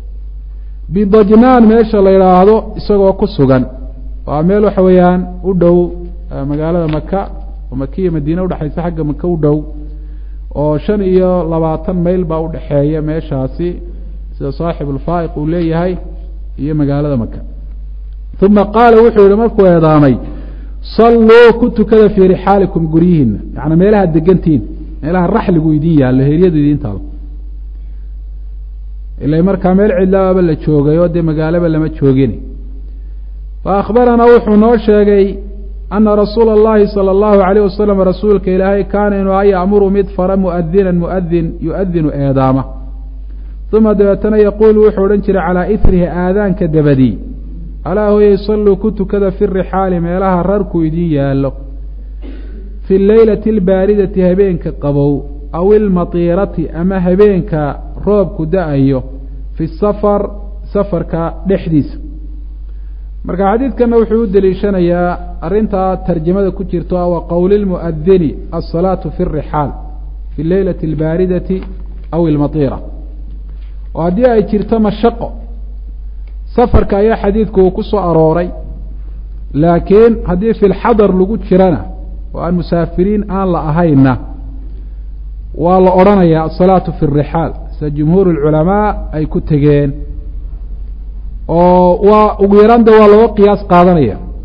S1: bidajnaan meesha la yidhaahdo isagoo ku sugan waa meel waxa weeyaan u dhow magaalada maka oo makiya madiine udhexaysa xagga maka u dhow oo shan iyo labaatan mayl baa udhexeeya meeshaasi sida saaxib ulfaa'iq uu leeyahay iyo magaalada maka uma qaala wuxuu yihi markuu eedaamay salluu ku tukada fii rixaalikum guryihiina yaani meelaha degantihin meelaha raxligu idin yaallo heeryadu idin taalo ila markaa meel cidlaababa la joogay oo dee magaalaba lama joogin faakbaranaa wuxuu noo sheegay ana rasuula اllahi salى اllahu alayh wasalam rasuulka ilaahay kaana inuu a ya'muru mid fara muadinan muadin yuadinu eedaama uma dabeetana yaquulu wuxuu odhan jiray calaa irihi aadaanka dabadii alaa hooyey salluu ku tukada fi rixaali meelaha rarku idin yaallo fi leylati albaaridati habeenka qabow aw ilmatiirati ama habeenka roobku da-ayo fi safar safarka dhexdiisa marka xadiidkana wuxuu u deliishanayaa arrintaa tarjamada ku jirto wa qowli lmuadini alsalaatu fi rixaal fi leylati albaaridati aw ilmatiira oo haddii ay jirto mashaqo safarka ayaa xadiidku uu ku soo arooray laakiin haddii fi lxadar lagu jirana oo aan musaafiriin aan la ahayna waa la odhanayaa asalaatu fi rixaal sida jumhuur lculamaa ay ku tegeen oo waa ugu yaraan de waa looga qiyaas qaadanaya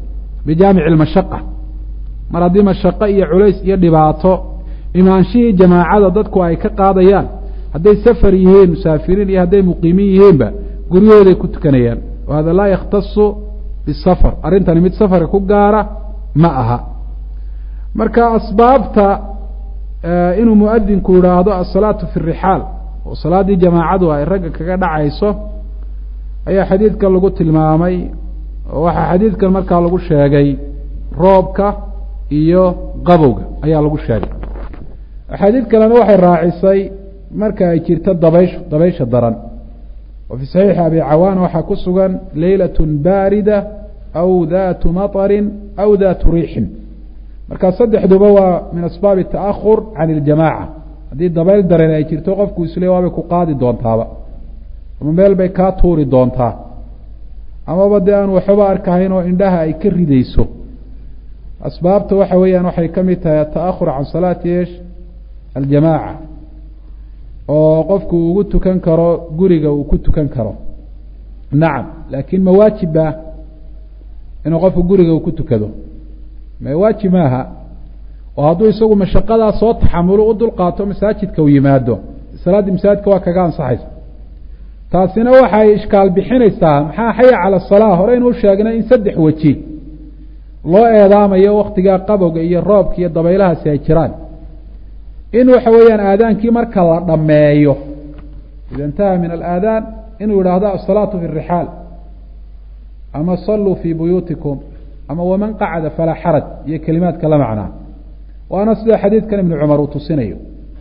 S1: bijaamici lmashaqa mar haddii mashaqo iyo culays iyo dhibaato imaanshihii jamaacada dadku ay ka qaadayaan hadday safar yihiin musaafiriin iyo hadday muqiimiin yihiinba guryahooday ku tukanayaan wa hada laa yakhtasu bisafar arrintani mid safarka ku gaara ma aha marka asbaabta inuu muadinku yidhaahdo asalaatu fi rixaal oo salaaddii jamaacadu ay ragga kaga dhacayso ayaa xadiidkan lagu tilmaamay oo waxaa xadiidkan markaa lagu sheegay roobka iyo qabowga ayaa lagu sheegay axaadiid kalena waxay raacisay marka ay jirto dabayshu dabaysha daran oo fii saxiixi abi cawaana waxaa ku sugan leylat baarida aw datu maطarin aw datu riixin markaa saddexduba waa min asbaabi taahur can iljamaaca haddii dabayl dareen ay jirto qofku isle waabay ku qaadi doontaaba ama meel bay kaa tuuri doontaa amaba dee aan waxba arkahayn oo indhaha ay ka ridayso asbaabta waxa weeyaan waxay ka mid tahay ataahur can salaati esh aljamaaca oo qofku ugu tukan karo guriga uu ku tukan karo nacam laakiin ma waajibba inuu qofku guriga uu ku tukado ma waajib maaha oo hadduu isagu mashaqadaa soo taxamulo u dulqaato masaajidka u yimaado salaaddii masaajidka waa kaga ansaxaysa taasina waxay ishkaal bixinaysaa maxaa xaya cala asalaa hore inuu sheegnay in saddex weji loo eedaamayo waktigaa qabowga iyo roobka iyo dabaylahaasi ay jiraan in waxa weeyaan aadaankii marka la dhammeeyo ida intaha min alaadaan inuu yidhaahdo asalaatu fi rixaal ama saluu fii buyuutikum ama waman qacada falaa xaraj iyo kelimaadka la macnaa waana sida xadiidkan ibnu cumar uu tusinayo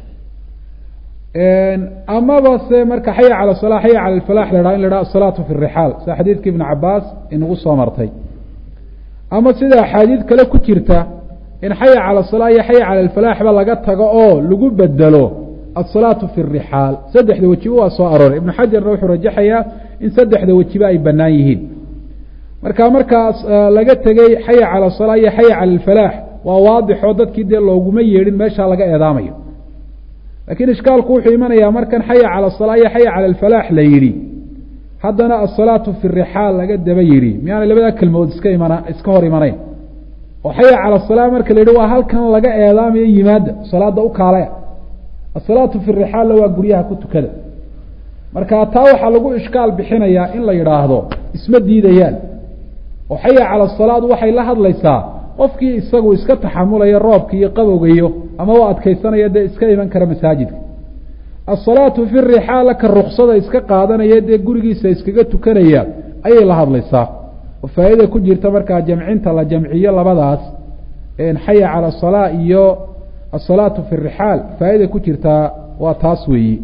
S1: amaba se marka xaya cala sala xaya cala alfalax la haha in la haha asalaatu fi rixaal sida xadiidka ibnu cabaas inagu soo martay ama sida axaadiid kale ku jirta in xaya cala salaa iyo xaya cala alfalaaxba laga tago oo lagu bedelo asalaatu fi rixaal saddexda wejiba waa soo arooray ibnu xajarna wuxuu rajaxayaa in saddexda wejiba ay bannaan yihiin marka markaas laga tegey xaya cala salaa iyo xaya cala alfalaax waa waadixoo dadkii dee looguma yeedhin meeshaa laga eedaamayo laakiin ishkaalku wuxuu imanayaa markan xaya cala salaa iyo xaya cala alfalaax la yidhi haddana asalaatu fi rixaal laga daba yidhi miyaanay labadaa kelmood iska imana iska hor imanayn oo xaya cala salaa marka la yidhi waa halkan laga eedaamayo yimaada salaada u kaalaya asalaatu fi rixaalna waa guryaha ku tukada marka taa waxaa lagu ishkaal bixinayaa in la yidhaahdo isma diidayaan oo xaya cala salaadu waxay la hadlaysaa qofkii isagu iska taxamulaya roobka iyo qabowga iyo ama u adkaysanaya dee iska iman kara masaajidka asalaatu fi rixaal ka ruksada iska qaadanaya dee gurigiisa iskaga tukanaya ayay la hadlaysaa oo faa'iida ku jirta markaa jamcinta la jamciyo labadaas xaya cala asalaa iyo asalaatu fi rixaal faa'iida ku jirtaa waa taas weeyi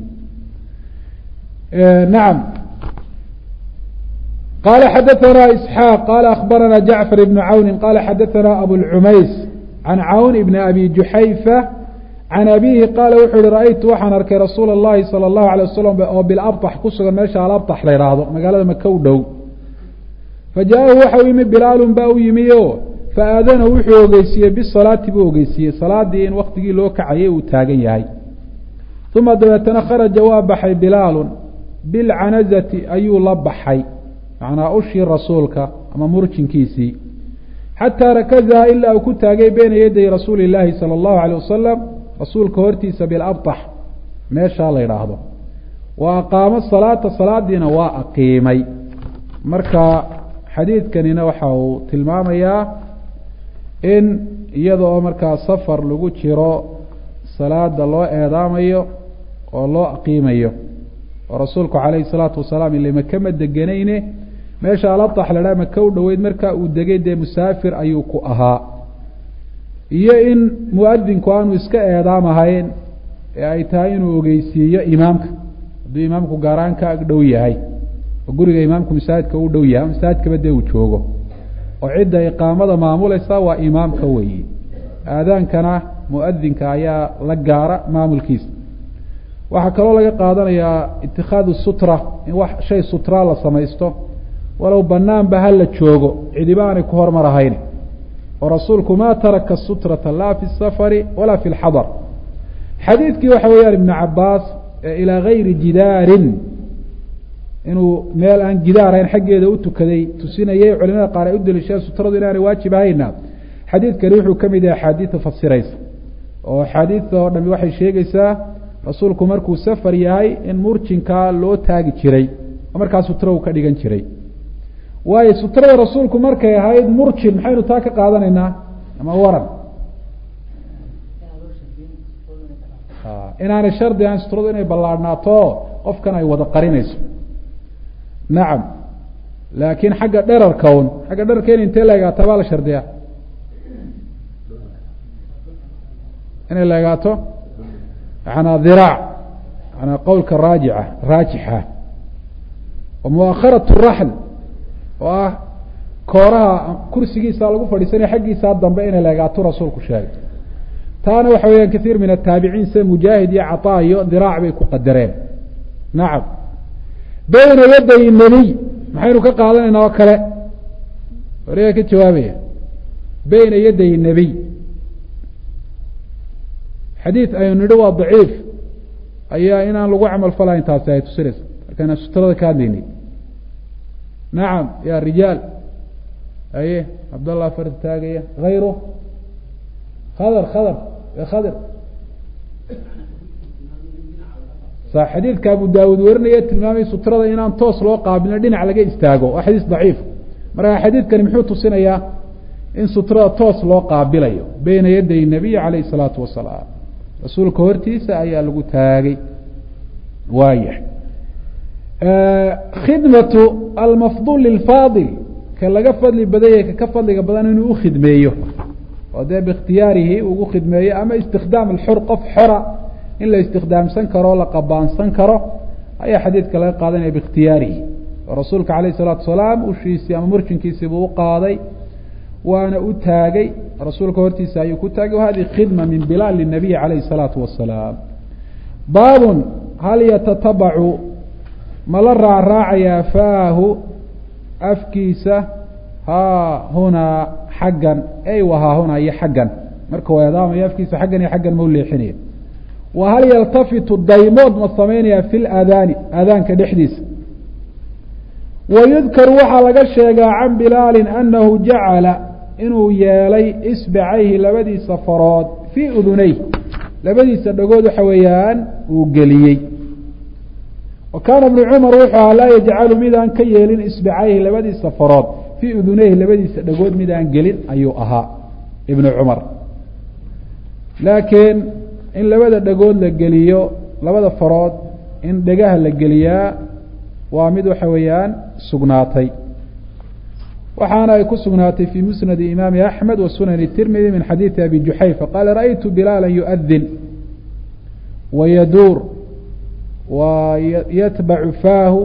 S1: nacam qala xadaثna isxaaq qala akbarana jacfar ibn cawni qala xadaثna abulcumays can cawn ibn abi juxayfa can abihi qaala wuxuu yihi ra-aytu waxaan arkay rasuula اllahi salى اllahu alay wasalam oo bilabطax ku sugan meesha alabطax la yhaahdo magaalada maka u dhow fajaahu waxa u yimi bilaalun baa u yimi o faadana wuxuu ogeysiiyey bisalaati buu ogeysiiyey salaadii in waktigii loo kacayay uu taagan yahay uma dabeetana kharaja waa baxay bilaalun bilcanazati ayuu la baxay macnaa ushii rasuulka ama murjinkiisii xataa rakazaha ilaa uu ku taagay beyna yaday rasuuli illaahi sala allahu alay wasalam rasuulka hortiisa bilabtax meeshaa la yidhaahdo wa aqaamo salaata salaadiina waa aqiimay marka xadiidkanina waxa uu tilmaamayaa in iyada oo markaa safar lagu jiro salaada loo eedaamayo oo loo aqiimayo oo rasuulku calayhi salaatu wasalaam ile maka ma deganayne meesha alabtax la dhaha maka u dhoweyd marka uu degay dee musaafir ayuu ku ahaa iyo in muadinku aanu iska eedaamahayn ee ay tahay inuu ogeysiiyo imaamka hadduu imaamku gaaraan ka ag dhow yahay oo guriga imaamku masaajidka u dhow yahay masaajidkaba dee uu joogo oo cidda iqaamada maamulaysa waa imaamka weeye aadaankana muadinka ayaa la gaara maamulkiisa waxaa kaloo laga qaadanayaa itikhaadu sutra in wax shay sutra la samaysto walow banaanba ha la joogo cidiba aanay ku hormar ahayn oo rasuulku ma taraka sutrata laa fi safari walaa fi lxadar xadiidkii waxa weeyaan ibnu cabaas ilaa gayri jidaarin inuu meel aan gidaarayn xaggeeda u tukaday tusinayay culimada qaar ay u daliisheen sutradu inaanay waajib ahayna xadiidkani wuxuu ka mid yahay axaadiida fasiraysa oo axaadiidta oo dhami waxay sheegaysaa rasuulku markuu safar yahay in murjinkaa loo taagi jiray oo markaa sutro uu ka dhigan jiray waayo sutrada rasuulku markay ahayd murjin maxaynu taa ka qaadanaynaa ama waran inaanay shardi ahayn sutradu inay ballaadhnaato qofkan ay wada qarinayso nacam laakiin xagga dherarka un xagga dherarka in intee laegaataa baa la shardiyaa inay laegaato yanaa diraac yanaa qowlka raajica raajixa wa muakharat raxl oo ah kooraha kursigiisa lagu fadhiisanaya xaggiisaa dambe inay leegaato rasuulku sheegay taana waxa weeyaan kaiir min ataabiciin sida mujaahid iyo cataa iyo diraac bay ku qadareen nacam bayna yaday nebiy maxaynu ka qaadanaynaa oo kale wariga ka jawaabaya bayna yaday nebiy xadiid aynu nidhi waa daciif ayaa inaan lagu camal falahayn taasi ay tusinaysa markaan sutrada ka hadlaynay nacam ya rijaal aye cabdallah fardi taagaya hayru khadr khadr khadr sa xadiidka abu daawud warinaya tilmaamay sutrada inaan toos loo qaabilino dhinac laga istaago waa xadiis daciif marka xadiidkani muxuu tusinayaa in sutrada toos loo qaabilayo beyna yaday nabiy calayh isalaatu wasalaam rasuulka hortiisa ayaa lagu taagay waaya khidmatu almafdul lilfaadil ka laga fadli badanya ka ka fadliga badan inuu ukhidmeeyo oo dee biikhtiyaarihi ugu khidmeeyo ama istikhdaam alxur qof xora in la istikhdaamsan karo o la qabaansan karo ayaa xadiidka laga qaadanaya biikhtiyaarihi oo rasuulka calayh isalaatu wasalaam ushiisii ama murjinkiisiibuu u qaaday waana u taagay rasuulka hortiisa ayuu ku taagay wahadihi khidma min bilaal linabiyi calayhi salaatu wasalaam baabun hal yatatabacu ma la raacraacayaa faahu afkiisa haa hunaa xaggan ey wahaa hunaa iyo xaggan marka u eedaamayo afkiisa xaggan iyo xaggan ma u leexinaya wa hal yaltafitu daymood ma sameynaya fi laadaani aadaanka dhexdiisa wa yudkaru waxaa laga sheegaa can bilaalin anahu jacala inuu yeelay isbacayhi labadiisa farood fii uduneyh labadiisa dhagood waxa weeyaan uu geliyey wa kaana ibnu cumar wuxuu ahaa laa yajcalu midaan ka yeelin isbacayhi labadiisa farood fii uduneyhi labadiisa dhagood midaan gelin ayuu ahaa ibnu cumar laakiin in labada dhagood la geliyo labada farood in dhegaha la geliyaa waa mid waxa weeyaan sugnaatay waxaana ay ku sugnaatay fii musnadi imaami axmed wa sunani tirmidi min xadiidi abi juxayfa qaala ra'aytu bilaala yuadin wayaduur wa yatbacu faahu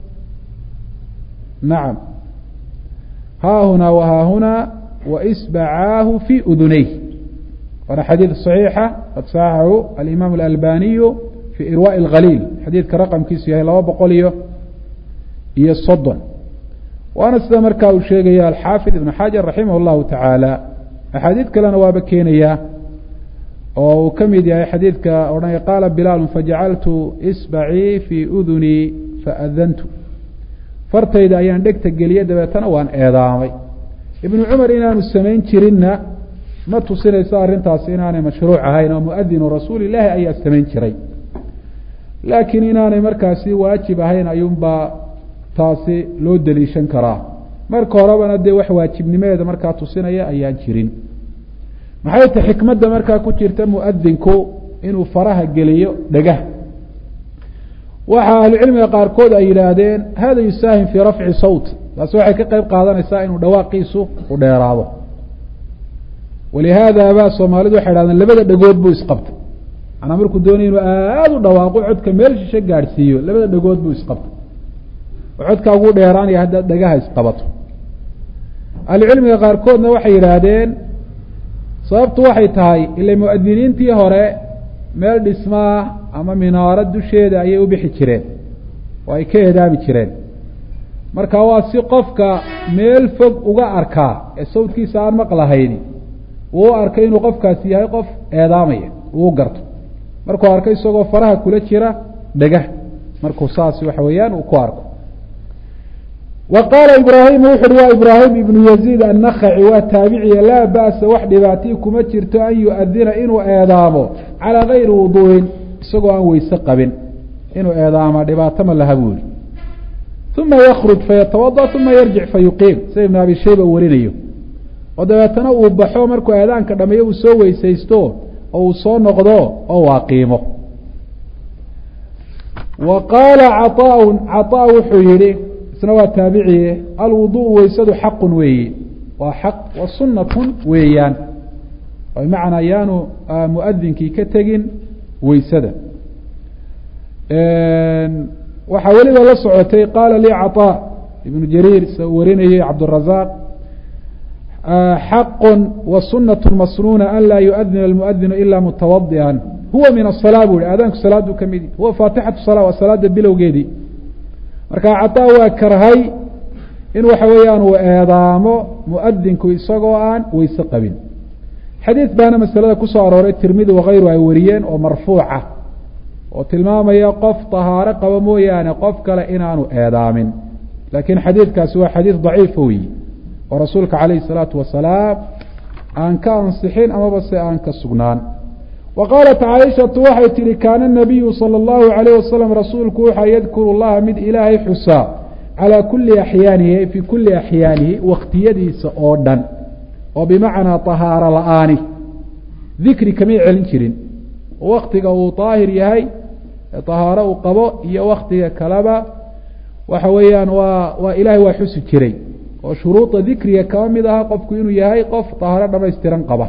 S1: nacam haahunaa wahaahunaa waisbacaahu fii uduneyh waana xadiid صaxiixa qad saxaxahu alimaam alalbaniyu fii irwaءi اlkhaliil xadiidka raqamkiisu yahay laba boqol iyo iyo soddon waana sida markaa uu sheegaya alxaafid ibn xajar raximah اllahu tacaala axaadiid kalena waaba keenaya oo uu ka mid yahay xadiidka odhanaya qaala bilaalu fajacaltu isbacii fii udunii faadantu fartayda ayaan dhegta geliyey dabeetana waan eedaamay ibnu cumar inaanu samayn jirinna ma tusinayso arrintaasi inaanay mashruuc ahayn oo muadinu rasuuli illaahi ayaa samayn jiray laakiin inaanay markaasi waajib ahayn ayuunbaa taasi loo deliishan karaa marka horebana dee wax waajibnimadeeda markaa tusinaya ayaan jirin maxay ta xikmadda markaa ku jirta muadinku inuu faraha geliyo dhegah waxa ahlucilmiga qaarkood ay yidhaahdeen hada yusaahim fii rafci sawt taasi waxay ka qeyb qaadanaysaa inuu dhawaaqiisu u dheeraado walihaada baa soomaalidu waxay hahdeen labada dhagood buu isqabtay manaa markuu doonaya inuu aada u dhawaaqo codka meel shishe gaadhsiiyo labada dhagood buu isqabtay oo codkaa ugu dheeraanaya haddaad dhagaha isqabato ahlucilmiga qaarkoodna waxay yidhaahdeen sababtu waxay tahay ila muadiniintii hore meel dhismaa ama minaarad dusheeda ayay u bixi jireen oo ay ka eedaami jireen marka waa si qofka meel fog uga arkaa ee sawdkiisa aan maqlahayni uu u arkay inuu qofkaasi yahay qof eedaamaya uu garto markuu arko isagoo faraha kula jira dhegah markuu saas waxa weeyaan uu ku arko wa qaala ibraahimu wuxu uhi waa ibraahim ibnu yaziid annakhaci waa taabiciya laa ba'sa wax dhibaatii kuma jirto an yu-adina inuu eedaamo calaa gayri wuduu'in isagoo aan weyse qabin inuu eedaama dhibaato ma laha buu yihi uma yakruj fayatawada uma yarjic fayuqiim sida ibnu abi shayba warinayo oo dabeetana uu baxo markuu eedaanka dhameeyo uu soo weysaysto oo uu soo noqdo oo waa qiimo wa qaala caطaaun caطaa wuxuu yihi isna waa taabiciye alwuduءu weysadu xaqun weeye waa xaq wa sunatun weeyaan bimacnaa yaanu muadinkii ka tegin weysada waxaa weliba la socotay qaala lii caطaa ibnu jariir s warinayay cabdالrazaq xaq wa sunaة masnuuna an laa yuadina اlmuadinu ila mutawadian huwa min aلsalaa bu hi aadaanku salaadu ka midi huwa faatixatu salaa waa salaada bilowgeedii marka caطaa waa karhay in waxa weeyaan uu eedaamo muadinku isagoo aan weyse qabin xadiid baana masalada kusoo arooray tirmidi wakayru ay wariyeen oo marfuuca oo tilmaamaya qof طahaaro qabo mooyaane qof kale inaanu eedaamin lakiin xadiidkaasi waa xadiid daciifa weyi oo rasuulka calayh الsalaatu wasalaam aan ka ansixin amaba se aan ka sugnaan wa qaalat caaishatu waxay tihi kaana nabiyu salى اllahu alayh wasalam rasuulku waxaa yadkuru llaha mid ilaahay xusaa calaa kuli axyaanihi fii kuli axyaanihi wakhtiyadiisa oo dhan oo bimacnaa طahaaro la-aani dikri kamay celin jirin waktiga uu daahir yahay طahaaro uu qabo iyo waktiga kaleba waxa weeyaan waa waa ilahay waa xusi jiray oo shuruuda dikriga kama mid aha qofku inuu yahay qof طahaaro dhamaystiran qaba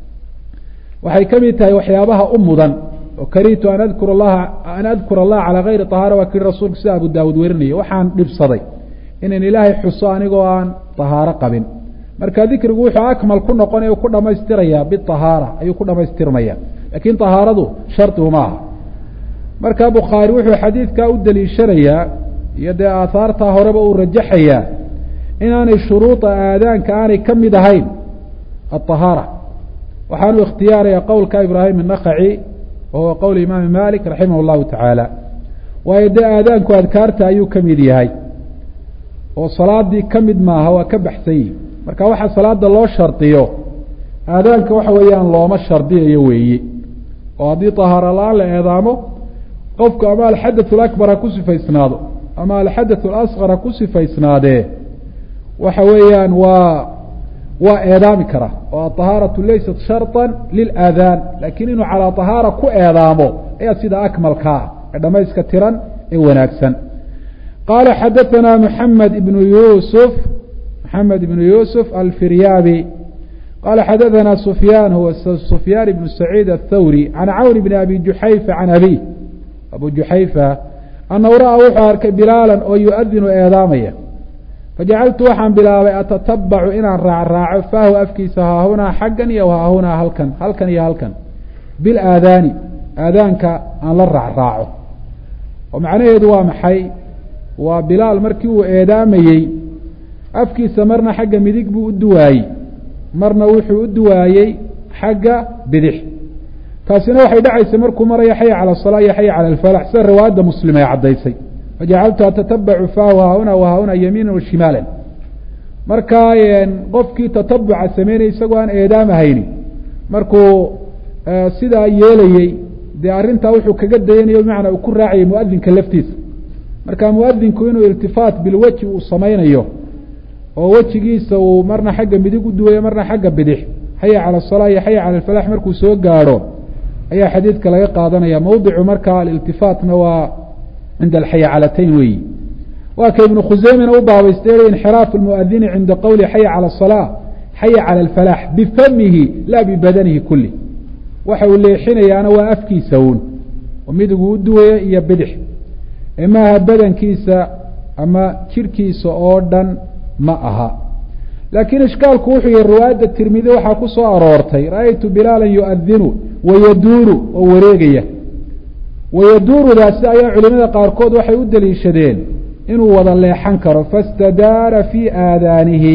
S1: waxay ka mid tahay waxyaabaha u mudan oo karitu an adkur laha an adkura allaha calaa gayri طahaara waa kii rasuulku sida abu daawud werinaya waxaan dhibsaday inan ilaahay xuso anigoo aan طahaaro qabin marka dikrigu wuxuu akmal ku noqonaya ku dhamaystiraya biطahaara ayuu ku dhamaystirmaya lakin طahaaradu shardigu ma aha marka bukhaari wuxuu xadiidkaa u daliishanayaa iyo dee aahaartaa horeba uu rajaxayaa inaanay shuruuda aadaanka aanay ka mid ahayn aلطahaara waxaanu ikhtiyaaraya qowlka ibraahim الnakaci wa huwa qowl imaami malik raximah اllahu tacaala waayo dee aadaanku adkaarta ayuu ka mid yahay oo salaadii ka mid maaha waa ka baxsan yihi marka waxa salaada loo shardiyo aadaanka waxa weeyaan looma shardiyayo weeye oo haddii طahaaro la-aan la eedaamo qofku ama alxadaث اakbar ha ku sifaysnaado ama alxadaث اlasqar ha ku sifaysnaadee waxa weeyaan waa waa eedaami karaa oo aطahaaraةu laysat sharطa lilaadaan lakin inuu calىa طahaara ku eedaamo ayaa sida akmalkaa ee dhamayska tiran ee wanaagsan qaala xadaثana mحamed ibn yusuf mحamed ibn yusuf alfiryaabi qala xadaثana sufyaan huwa sufyaan ibn saciid aلthawri can cawn bn abi juxayfa can abi abu juxayfa anahu ra-a wuxuu arkay bilaalan oo yu-adinu eedaamaya fajacaltu waxaan bilaabay atatabacu inaan raacraaco faahu afkiisa haahunaa xaggan iyo haahunaa halkan halkan iyo halkan bilaadaani aadaanka aan la raacraaco oo macnaheedu waa maxay waa bilaal markii uu eedaamayey afkiisa marna xagga midig buu u duwaayey marna wuxuu u duwaayey xagga bidix taasina waxay dhacaysa markuu maraya xaya calى الصalaa iyo xaya calى اlfalax sida riwaayadda muslim ay caddaysay fajacaltu atatabacu faahu haahuna wahaahuna yamiina washimaala marka qofkii tatabuca sameynaya isagoo aan eedaamahayni markuu sidaa yeelayey dee arrintaa wuxuu kaga dayanayo bimacnaa uu ku raacayay muadinka laftiisa marka muadinku inuu iltifaat bilweji uu samaynayo oo wejigiisa uu marna xagga midig u duwayo marna xagga bidix xaya calى الصalaa iyo xaya calى اlfalax markuu soo gaadho ayaa xadiidka laga qaadanaya mawdicu marka aliltifaatna waa cinda alxayacalatayn weeyi waa ka ibnu khuseymina u baabaystay inxiraafu lmuadini cinda qowli xaya calى الصalaa xaya calى اlfalax bifamihi laa bibadanihi kuli waxa uu leexinayaana waa afkiisa uun oo midigu u duwaya iyo bidix ee maaha badankiisa ama jirkiisa oo dhan ma aha laakiin ishkaalku wuxuu yihi riwaayadda tirmidi waxaa ku soo aroortay ra-aytu bilaala yuadinu wayaduuru oo wareegaya wayaduurudaasi ayaa culimada qaarkood waxay u daliishadeen inuu wada leexan karo fastadaara fii aadaanihi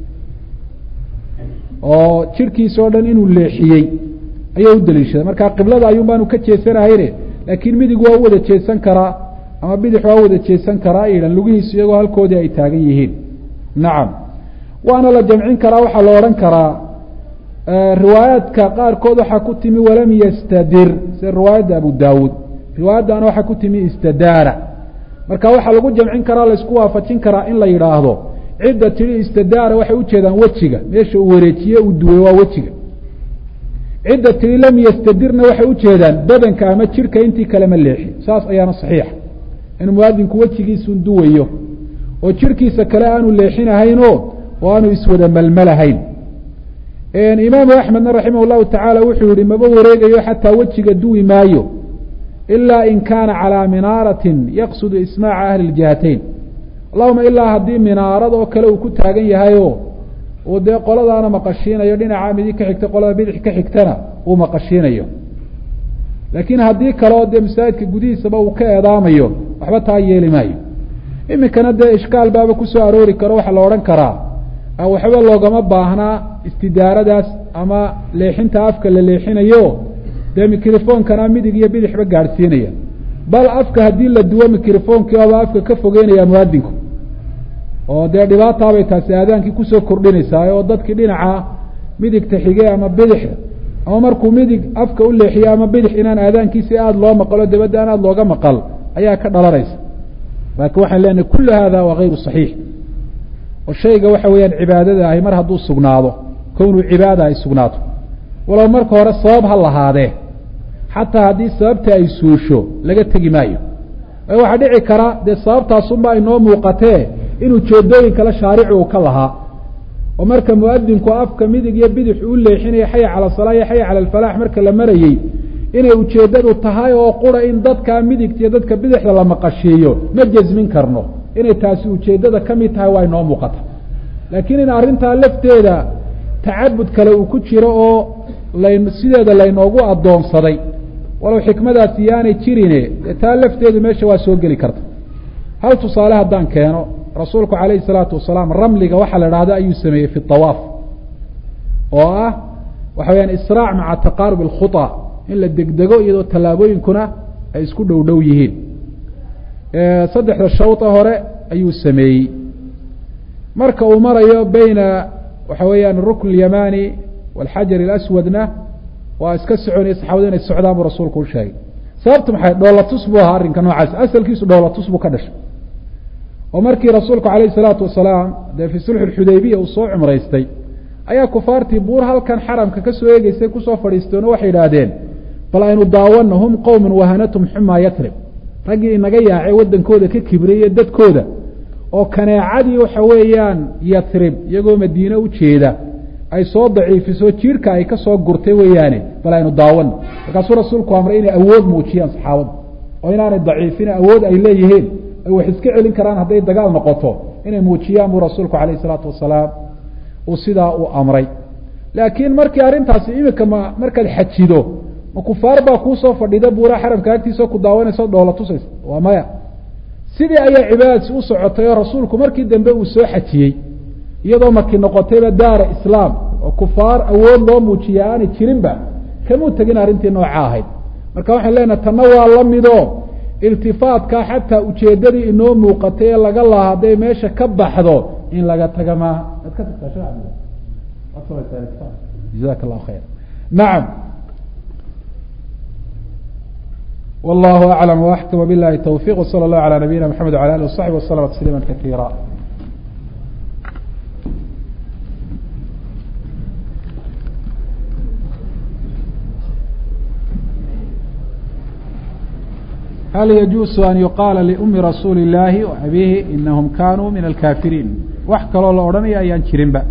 S1: oo jirkiisa oo dhan inuu leexiyey ayay u daliishadeen marka qiblada ayuun baanu ka jeesanahayne laakiin midig waa u wada jeesan karaa ama bidix waa wada jeesan karaa idhan lugihiisu iyagoo halkoodii ay taagan yihiin nacam waana la jamcin karaa waxaa la odhan karaa riwaayaadka qaarkood waxaa ku timi walam yastadir sida riwaayadda abu daawuud riwaayaddaana waxaa ku timi istadaara marka waxaa lagu jamcin karaa laisku waafajin karaa in la yidhaahdo cidda tidhi istadaara waxay ujeedaan wejiga meesha uu wareejiye uu duway waa wejiga cidda tidhi lam yastadirna waxay ujeedaan badanka ama jirka intii kale ma leexi saas ayaana saxiixa in muwaadinku wejigiisun duwayo oo jirkiisa kale aanu leexinahaynoo oo aanu iswada malmalahayn imaamu axmedna raximah llahu tacaala wuxuu yihi maba wareegayo xataa wejiga duwi maayo ilaa in kaana calaa minaaratin yaqsudu ismaaca ahli ljihatayn allahuma ilaa haddii minaarad oo kale uu ku taagan yahayo uu dee qoladaana maqashiinayo dhinaca midi ka xigta qolada bidix ka xigtana uu maqashiinayo laakiin haddii kale oo dee masaajidka gudihiisaba uu ka eedaamayo waxba taa yeeli maayo iminkana dee ishkaal baaba kusoo aroori karo waxaa la odhan karaa waxba loogama baahnaa istidaaradaas ama leexinta afka la leexinayo dee microfonkana midig iyo bidixba gaadhsiinaya bal afka haddii la duwo microfonkii oba afka ka fogeynaya muwaadinku oo dee dhibaataabay taasi aadaankii kusoo kordhinaysaa oo dadkii dhinaca midigta xige ama bidixda ama markuu midig afka u leexiyo ama bidix inaan aadaankiisi aada loo maqalo dabadda aan aada looga maqal ayaa ka dhalanaysa laakiin waxaan leenahay kullu hada waa hayru saxiix oo shayga waxa weeyaan cibaadada ahi mar hadduu sugnaado kownuu cibaada ay sugnaato walow marka hore sabab ha lahaadee xataa haddii sababta ay suusho laga tegi maayo waxaa dhici kara dee sababtaasunba inoo muuqatee inuu jeedooyin kale shaarici uu ka lahaa oo marka muadinku afka midig iyo bidix uu leexinaya xaya cala salaa iyo xaya cala alfalaax marka la marayey inay ujeeddadu tahay oo qura in dadka midigta iyo dadka bidixda la maqashiiyo ma jasmin karno inay taasi ujeeddada ka mid tahay waa inoo muuqata laakiin in arrintaa lafteeda tacabud kale uu ku jiro oo lan sideeda laynoogu addoonsaday walow xikmadaasi yaanay jirine dee taa lafteedu meesha waa soo geli karta hal tusaale haddaan keeno rasuulku calayhi salaatu wasalaam ramliga waxaa la idhahda ayuu sameeyey fi awaaf oo ah waxa weyaan israac maca taqaarub alkhuطa in la degdego iyadoo tallaabooyinkuna ay isku dhow dhow yihiin saddexda shawta hore ayuu sameeyey marka uu marayo beyna waxa weeyaan rukn اlyamani wاlxajar اlaswadna waa iska soconaya saxaabadu inay socdaan buu rasuulku u sheegay sababtu maxay dhoolatus buu ahaa arrinka noocaas asalkiisu dhoolatus buu ka dhashay oo markii rasuulku calayhi salaatu wasalaam dee fii sulxu xudaybiya uu soo cumraystay ayaa kufaartii buur halkan xaramka ka soo eegeysay kusoo fadhiisteen oo waxay idhaahdeen bal aynu daawano hum qowmun wahanatum xumaa yatrib raggii inaga yaacay waddankooda ka kibriyay dadkooda oo kaneecadii waxa weeyaan yatrib iyagoo madiine u jeeda ay soo daciifiso jiirka ay ka soo gurtay weeyaane bal aynu daawano markaasuu rasuulku amray inay awood muujiyaan saxaabadu oo inaanay daciifin awood ay leeyihiin ay wax iska celin karaan hadday dagaal noqoto inay muujiyaan buu rasuulku calayh isalaatu wasalaam uu sidaa u amray laakiin markii arrintaasi iminka ma markaad xajido ma kufaar baa kuusoo fadhida buuraha xaramka agtiisa ku daawanaysa dhoola tusaysa waa maya sidii ayaa cibaadadsi u socotay oo rasuulku markii dambe uu soo xajiyey iyadoo maki noqotayba daara islaam oo kufaar awood loo muujiya aanay jirinba kamuu tegin arrintii nooca ahayd marka waxaan leenahay tanna waa la mido iltifaatka xataa ujeedadii inoo muuqatay ee laga laha hadday meesha ka baxdo in laga taga maaha jaak llahu khayr nacam wallahu aclam waxkam bilahi towfiq wsala allahu ala nabiyina mxamed wala alih wasaxbi waslama tasliima kaiira hal yajuusu an yuqaala liumi rasuuli اllaahi wa abiihi inahum kanuu min alkaafiriin wax kaloo la odhanaya ayaan jirinba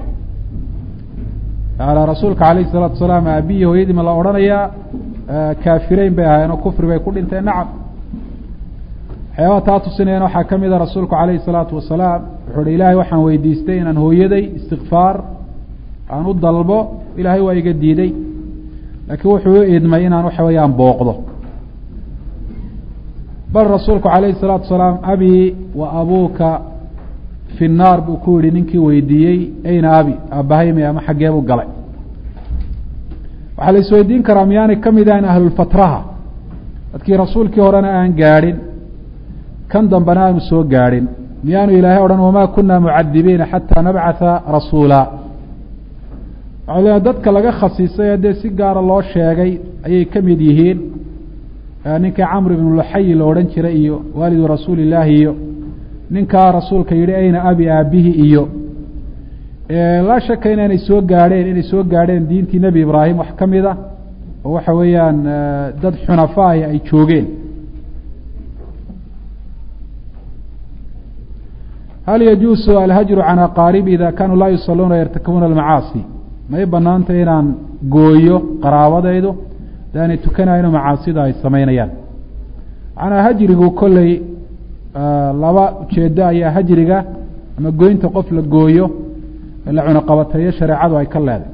S1: yaala rasuulka alayh الsalaatu wasalaam aabiyi hooyadii ma la odhanayaa kaafireyn bay ahaayeen oo kufri bay ku dhinteen nacam waxyaabaha taa tusinayana waxaa ka mida rasuulku alayhi الsalaatu wasalaam wuxuu hi ilaahay waxaan weydiistay inaan hooyaday istikfaar aan u dalbo ilaahay waa iga diiday laakiin wuxuu u idmay inaan waxa weeyaan booqdo bal rasuulku calayhi الsalaatu wasalaam abi wa abuuka fi nnaar buu ku yihi ninkii weydiiyey ayna abi aabbahaymay ama xaggee buu galay waxaa la isweydiin karaa miyaanay ka mid ahayn ahlulfatraha dadkii rasuulkii horena aan gaadhin kan dambena aanu soo gaadhin miyaanu ilaahay odhan wamaa kuna mucadibiina xataa nabcatha rasuula waxau leeay dadka laga khasiisay haddee si gaara loo sheegay ayay ka mid yihiin ninka camr ibnu luxayi la odhan jiray iyo waalidu rasuuli illaahi iyo ninkaa rasuulka yidhi ayna abi aabihi iyo laa shaka inaanay soo gaadheen inay soo gaadheen diintii nebi ibraahim wax ka mid a oo waxa weeyaan dad xunafaahi ay joogeen hal yajuusu alhajru can aqaaribi ida kanuu laa yusaluuna yartakibuuna almacaasi may banaanta inaan gooyo qaraabadaydu daanay tukanayno macaasida ay samaynayaan macnaa hajrigu kolley laba ujeedo ayaa hajriga ama goynta qof la gooyo la cunaqabateeyo shareecadu ay ka leeday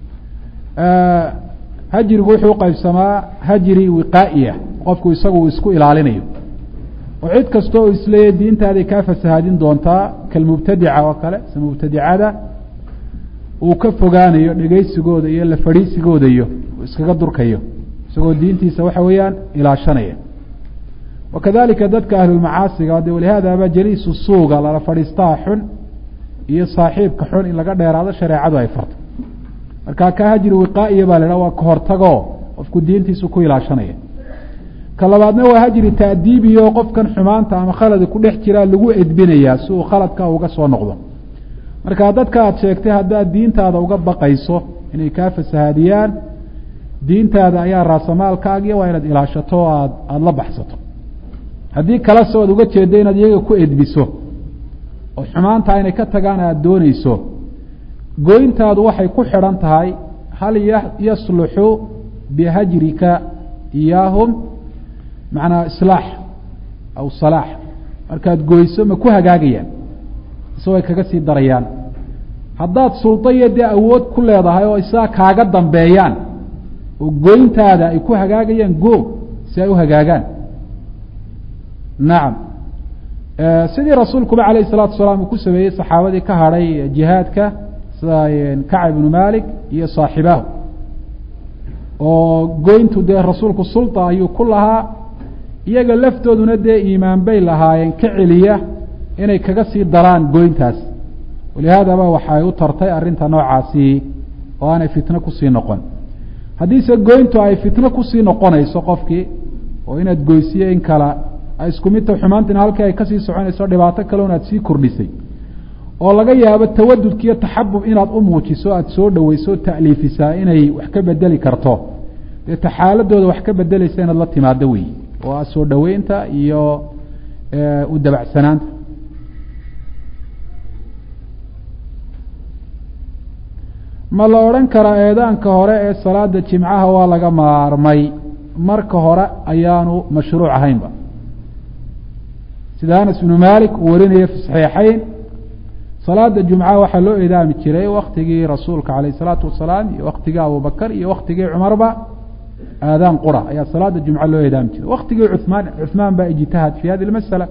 S1: hajrigu wuxuu uqaybsamaa hajri wiqaa'iya qofku isagu uu isku ilaalinayo oo cid kasta oo isleeyahy diintaaday kaa fasahaadin doontaa kalmubtadica oo kale se mubtadicada uu ka fogaanayo dhegeysigooda iyo la fadhiisigooda iyo uu iskaga durkayo isagoo diintiisa waxa weeyaan ilaashanaya wakadalika dadka ahlulmacaasiga de walihaadaba jaliisu suuga lala fadhiistaha xun iyo saaxiibka xun in laga dheeraado shareecadu ay farto marka ka hajri wiqaa'iya baa la idhaha waa kahortagoo qofku diintiisu ku ilaashanaya ka labaadna waa hajri taadiibiyo qofkan xumaanta ama khaladi ku dhex jiraa lagu edbinayaa si uu khaladka uga soo noqdo marka dadka aada sheegtay haddaad diintaada uga baqayso inay kaa fasahaadiyaan diintaada ayaa raasamaalkaagiya waa inaad ilaashato o aad aada la baxsato haddii kalese oad uga jeeddo inaad iyaga ku edbiso oo xumaanta inay ka tagaan aada dooneyso goyntaadu waxay ku xidhan tahay hal yasluxu bihajrika iyaahum macnaa islaax aw salaax markaad goyso ma ku hagaagayaan ise way kaga sii darayaan haddaad suldo iyo dee awood ku leedahay oo isaa kaaga dambeeyaan oo goyntaada ay ku hagaagayaan go si ay u hagaagaan nacam sidii rasuulkuba alayh الsalatu wasalaam uu ku sameeyey saxaabadii ka hadhay jihaadka sida kacb ibnu malik iyo saaxibaahu oo goyntu dee rasuulku sulطa ayuu ku lahaa iyaga laftooduna dee iimaan bay lahaayeen ka celiya inay kaga sii daraan goyntaas walihaadaba waxay u tartay arrinta noocaasi oo aanay fitno kusii noqon haddiise goyntu ay fitno kusii noqonayso qofkii oo inaad goysiyo in kala ay isku midta xumaantina halkii ay kasii soconayso dhibaato kale un aad sii kordhisay oo laga yaabo tawadudka iyo taxabub inaad u muujiso aada soo dhaweyso o ta'liifisaa inay wax ka bedeli karto dee ta xaaladooda wax ka bedelaysa inaad la timaado wey oo a soo dhaweynta iyo u dabacsanaanta ma la odhan karaa eedaanka hore ee salaada jimcaha waa laga maarmay marka hore ayaanu mashruuc ahaynba sida anas ibnu malik uu warinaya fi saxiixayn salaada jumcaha waxaa loo eedaami jiray waktigii rasuulka alayh isalaatu wasalaam iyo waktigii abubakar iyo waktigii cumarba aadaan qura ayaa salaada jumca loo eedaami jiray waktigii cumaan cuثmaan baa ijtihad fi hadi masala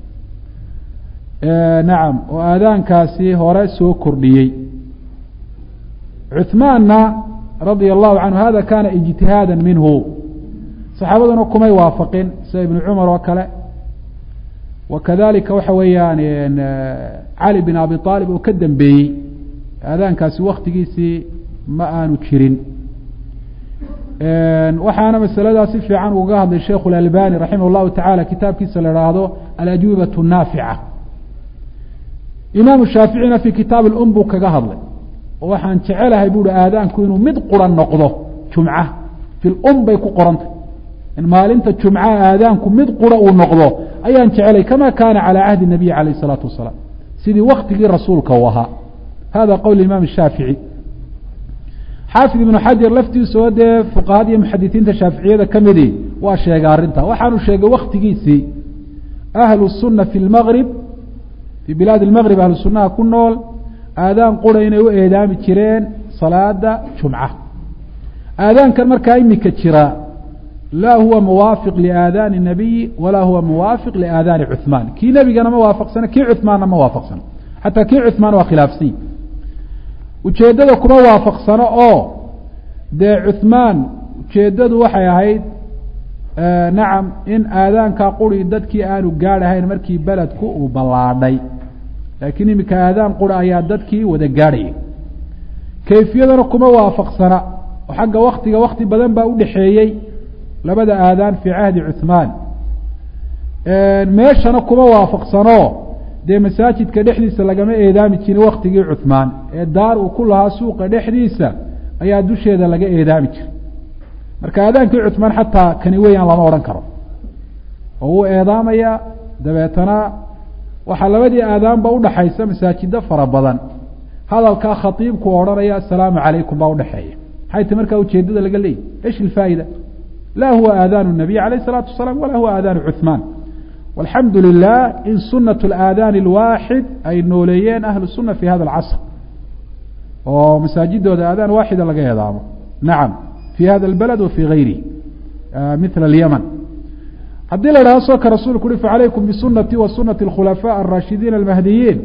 S1: nacam oo aadaankaasi hore soo kordhiyey cuثmaanna radia allahu canhu hada kana ijtihaada minhu saxaabaduna kumay waafaqin sida ibnu cumar oo kale wakadalika waxa weeyaan cali bin abi aalib oo ka dambeeyey aadaankaasi waktigiisii ma aanu jirin waxaana masaladaas si fiican uga hadlay sheikhu اlalbani raximah اllahu tacala kitaabkiisa la haahdo alajuubaة الnaafica imaamu shaaficina fi kitaab اlum buu kaga hadlay oo waxaan jecelahay buuhi aadaanku inuu mid quran noqdo jumca fi lum bay ku qorantay in maalinta jumcaha aadaanku mid qura uu noqdo ayaan jecelay kama kaana calى cahdi الnabiy alayh الsalaatu wasalaam sidii waktigii rasuulka uu ahaa hada qowl imaam الshaafiعي xaafid ibnu xajar laftiisoo dee fuqahada iyo muxadisiinta shaaficiyada ka midi waa sheegay arrinta waxaanu sheegay waktigiisii ahlu الsuna fi اlmgrib fii bilaadi اlmgrib ahlu sunaha ku nool aadaan qura inay u eedaami jireen salaada jumca aadaankan markaa imika jira laa huwa muwaafiq liaadaani الnabiyi walaa huwa muwaafiq liaadaani cuثmaan kii nebigana ma waafaqsana kii cuثmaanna ma waafaqsano xataa kii cuثmaan waa khilaafsany ujeeddada kuma waafaqsano oo dee cuثmaan ujeeddadu waxay ahayd nacam in aadaankaa quri dadkii aanu gaadhahayn markii beledku uu ballaadhay laakiin iminka aadaan qura ayaa dadkii wada gaadhaya kayfiyadana kuma waafaqsana oo xagga waktiga wakti badan baa udhexeeyey labada aadaan fii cahdi cuhmaan meeshana kuma waafaqsano dee masaajidka dhexdiisa lagama eedaami jirin waktigii cuhmaan ee daar uu ku lahaa suuqa dhexdiisa ayaa dusheeda laga eedaami jiray marka aadaankii cuhmaan xataa kani weeyaan lama odhan karo oo wuu eedaamaya dabeetana waxaa labadii aadaanba udhaxaysa masaajido fara badan hadalkaa khaiibku odhanaya asalaamu calaykum baa udhexeeya maxay ti markaa ujeedada laga leeyahy ish ilfaa'ida laa huwa aadaanu nabiy alayh isalaatu wasalaam walaa huwa aadaanu cuhmaan walxamdu lilah in sunat alaadaani alwaaxid ay nooleeyeen ahlu suna fi hada alcasr oo masaajidooda aadaan waaxida laga eedaamo nacam fi hada albalad wa fi gayrihi mila alyaman haddii la idhaha soo ka rasuulku uhi facalaykum bisunati wa sunati اkhulafaa araashidiin almahdiyiin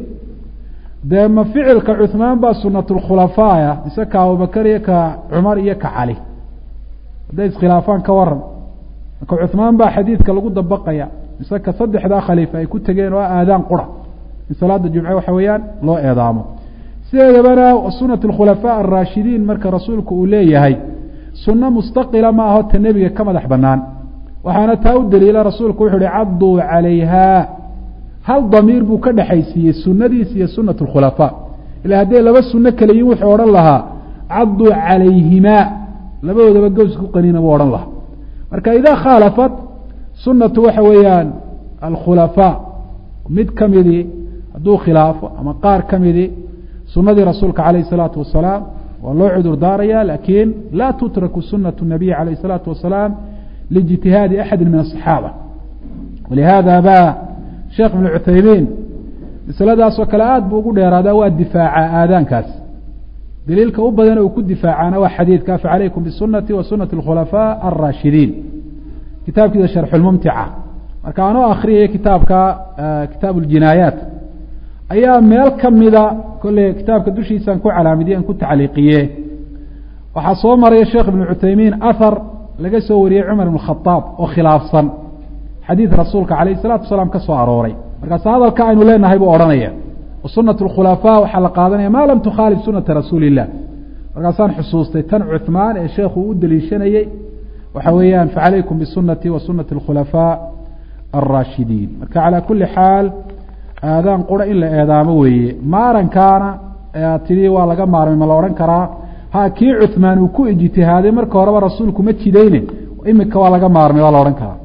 S1: dee ma ficilka cuhmaan baa sunat lkhulafaaya mise ka abubakar iyo ka cumar iyo ka cali hadday iskhilaafaan ka waran marka cuhmaan baa xadiidka lagu dabaqaya mise ka saddexdaa khaliifa ay ku tegeen oo aadaan qura in salaada jumce waxa weeyaan loo eedaamo sideedabana sunat اkhulafaa araashidiin marka rasuulku uu leeyahay sunno mustaqila ma aho ta nebiga ka madax banaan waxaana taa u daliila rasuulku wuxu uhi caduu calayha hal damiir buu ka dhexaysiiyey sunadiisa iyo sunat اkhulafaa ila hadday laba suno kale yihin wuxuu odhan lahaa caduu calayhimaa labadoodaba gows ku qaniina buu odhan lahaa marka idaa khaalafat sunatu waxa weeyaan alkhulafaa mid ka midii hadduu khilaafo ama qaar ka midii sunadii rasuulka calayh الsalaatu wasalaam waa loo cudur daaraya lakin laa tutraku sunatu nabiy alayh الsalaatu wasalaam lijtihaadi axadi min aلصaxaaba walihada ba sheekh ibn cuthaymiin masaladaasoo kale aada buu ugu dheeraadaa waa difaaca aadaankaas daliilka u badan uu ku difaacaana waa xadiidka facalaykum bisunati wa sunati اkhulafaa alraashidiin kitaabkiisa sharxulmumtica marka anoo akriyaya kitaabka kitaab اljinaayaat ayaa meel kamida kolley kitaabka dushiisaan ku calaamidiye aan ku tacliiqiye waxaa soo maraya sheekh ibn cuthaymiin ahar laga soo wariyey cumar ibn khaaab oo khilaafsan xadiid rasuulka alayh الsalatu wasalaam ka soo arooray markaas hadalka aynu leenahay buu odhanaya sunat اkhulafaa waxaa la qaadanaya ma lam tukhaalif sunata rasuuli الlah markaasaan xusuustay tan cuثmaan ee sheekhu u deliishanayey waxa weeyaan facalaykum bisunati wa sunati اkhulafaa alraashidiin marka calى kuli xaal aadaan qura in la eedaamo weeye maarankaana aad tidhi waa laga maarmay ma la odhan karaa ha kii cuثmaan uu ku ijtihaaday marka horeba rasuulku ma jidayne imika waa laga maarmay waa la odhan karaa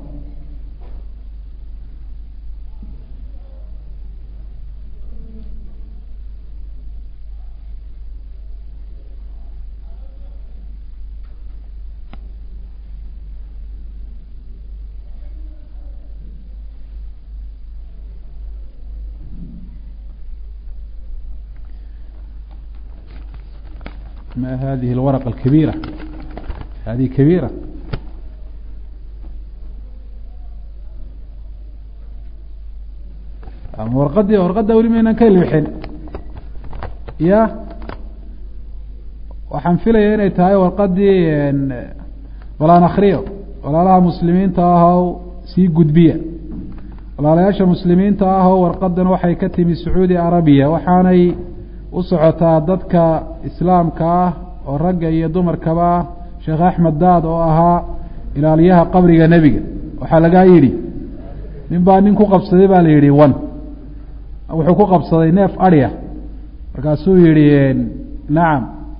S1: ما هذه الورقة الكبيرة هذه كبيرة warqadii warqadda weli maynan ka ilbixin ya waxaan filaya inay tahay warqadii walaan akriyo walaalaha muslimiinta ahow sii gudbiya walaalayaasha muslimiinta ahoo warqadan waxay ka timi sacuudi arabiya waxaanay u socotaa dadka islaamka ah oo ragga iyo dumarkaba ah sheekh axmed daad oo ahaa ilaaliyaha qabriga nebiga waxaa lagaa yidhi nin baa nin ku qabsaday baa la yidhi wan wuxuu ku qabsaday neef adya markaasuu yihi nacam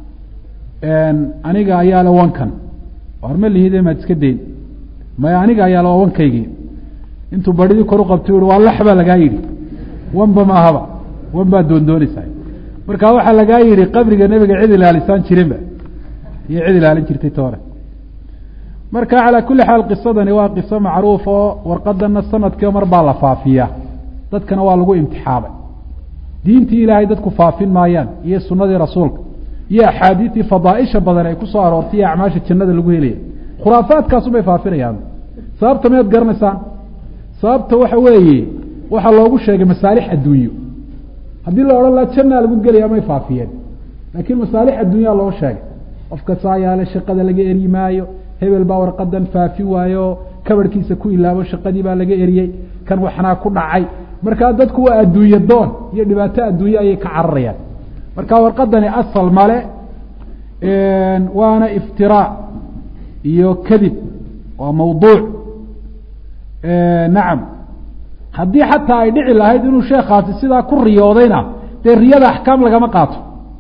S1: aniga ayaa le wankan war ma lihide maad iska dayn maya aniga ayaa le waa wankaygii intuu baridii kor u qabtay uhi waa lax baa lagaa yidhi wanba ma ahaba wan baa doondoonaysaa marka waxaa lagaa yihi qabriga nebiga cid ilaalisaan jirinba iyo cid ilaalin jirtay toore marka calaa kuli xaal qisadani waa qiso macruuf oo warqadana sanadkii mar baa la faafiyaa dadkana waa lagu imtixaamay diintii ilaahay dadku faafin maayaan iyo sunadii rasuulka iyo axaadiistii fadaaisha badan ay kusoo aroortay iyo acmaasha jannada lagu helaya khuraafaadkaasubay faafinayaan sababta miyaad garanaysaan sababta waxa weeye waxaa loogu sheegay masaalix adduunyo haddii la odhan laha jannaa lagu gelaya may faafiyeen laakiin masaalix adduunyaa loo sheegay qofka saa yaale shaqada laga eryi maayo hebel baa warqadan faafi waayo kabarhkiisa ku ilaabo shaqadii baa laga eriyey kan waxnaa ku dhacay markaa dadku waa adduunye doon iyo dhibaato adduunye ayay ka cararayaan marka warqadani asal male waana iftiraac iyo kadib waa mawduuc nacam haddii xataa ay dhici lahayd inuu sheekaasi sidaa ku riyoodayna dee riyada axkaam lagama qaato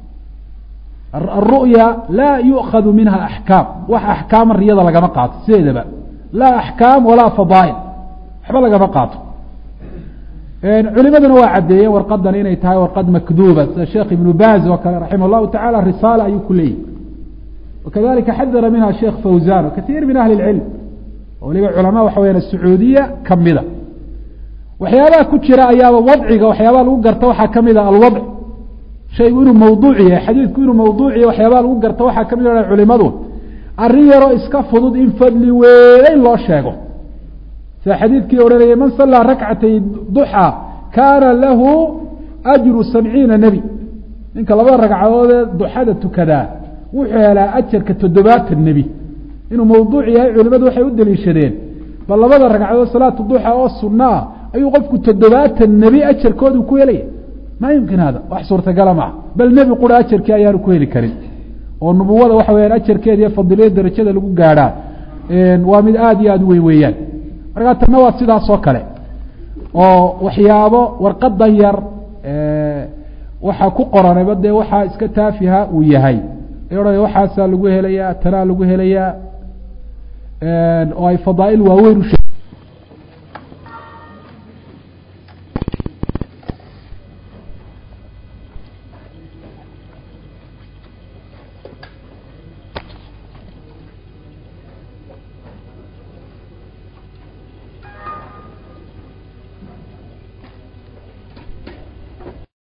S1: aru'ya laa yu'khadu minha axkaam wax axkaama riyada lagama qaato sideedaba laa axkaam walaa fadaa'il waxba lagama qaato culimaduna waa caddeeyeen warqadan inay tahay warqad makduuba sida sheekh ibnu baz oo kale raximah llahu tacala risaala ayuu ku leeyahy wakadalika xadara minha sheekh fawzan kaiir min ahli اlcilm oo waliba culamaa waxa weyaan sacuudiya kamida waxyaabaha ku jira ayaaba wadciga waxyaabaha lagu garta waxaa kamid a alwadc shaygu inuu mawduuc yahay xadiidku inuu mawduuc yahay waxyaabaha lagu garta waxaa kamid a culimadu arrin yaroo iska fudud in fadli weyn loo sheego sida xadiidkii odhanayay man sallaa rakcatay duxa kaana lahu ajru sabciina nebi ninka labada ragcadoodee duxada tukadaa wuxuu helaa ajarka toddobaatan nebi inuu mawduuc yahay culimadu waxay u daliishadeen bal labada ragcadood salaatu duxa oo sunaa ayuu qofku toddobaatan nebi ajarkoodu ku helaya maa yumkin hada wax suurtagala maaha bal nebi qura ajarkii ayaanu ku heli karin oo nubuwada waxa weyaan ajarkeeda iyo fadiliya darajada lagu gaadhaa waa mid aada iyo aada u weyn weeyaan markaa tanna waa sidaas oo kale oo waxyaabo warqadan yar waxaa ku qoranayba dee waxaa iska taafiha uu yahay odhanaya waxaasaa lagu helayaa tanaa lagu helayaa oo ay fadaail waaweyn u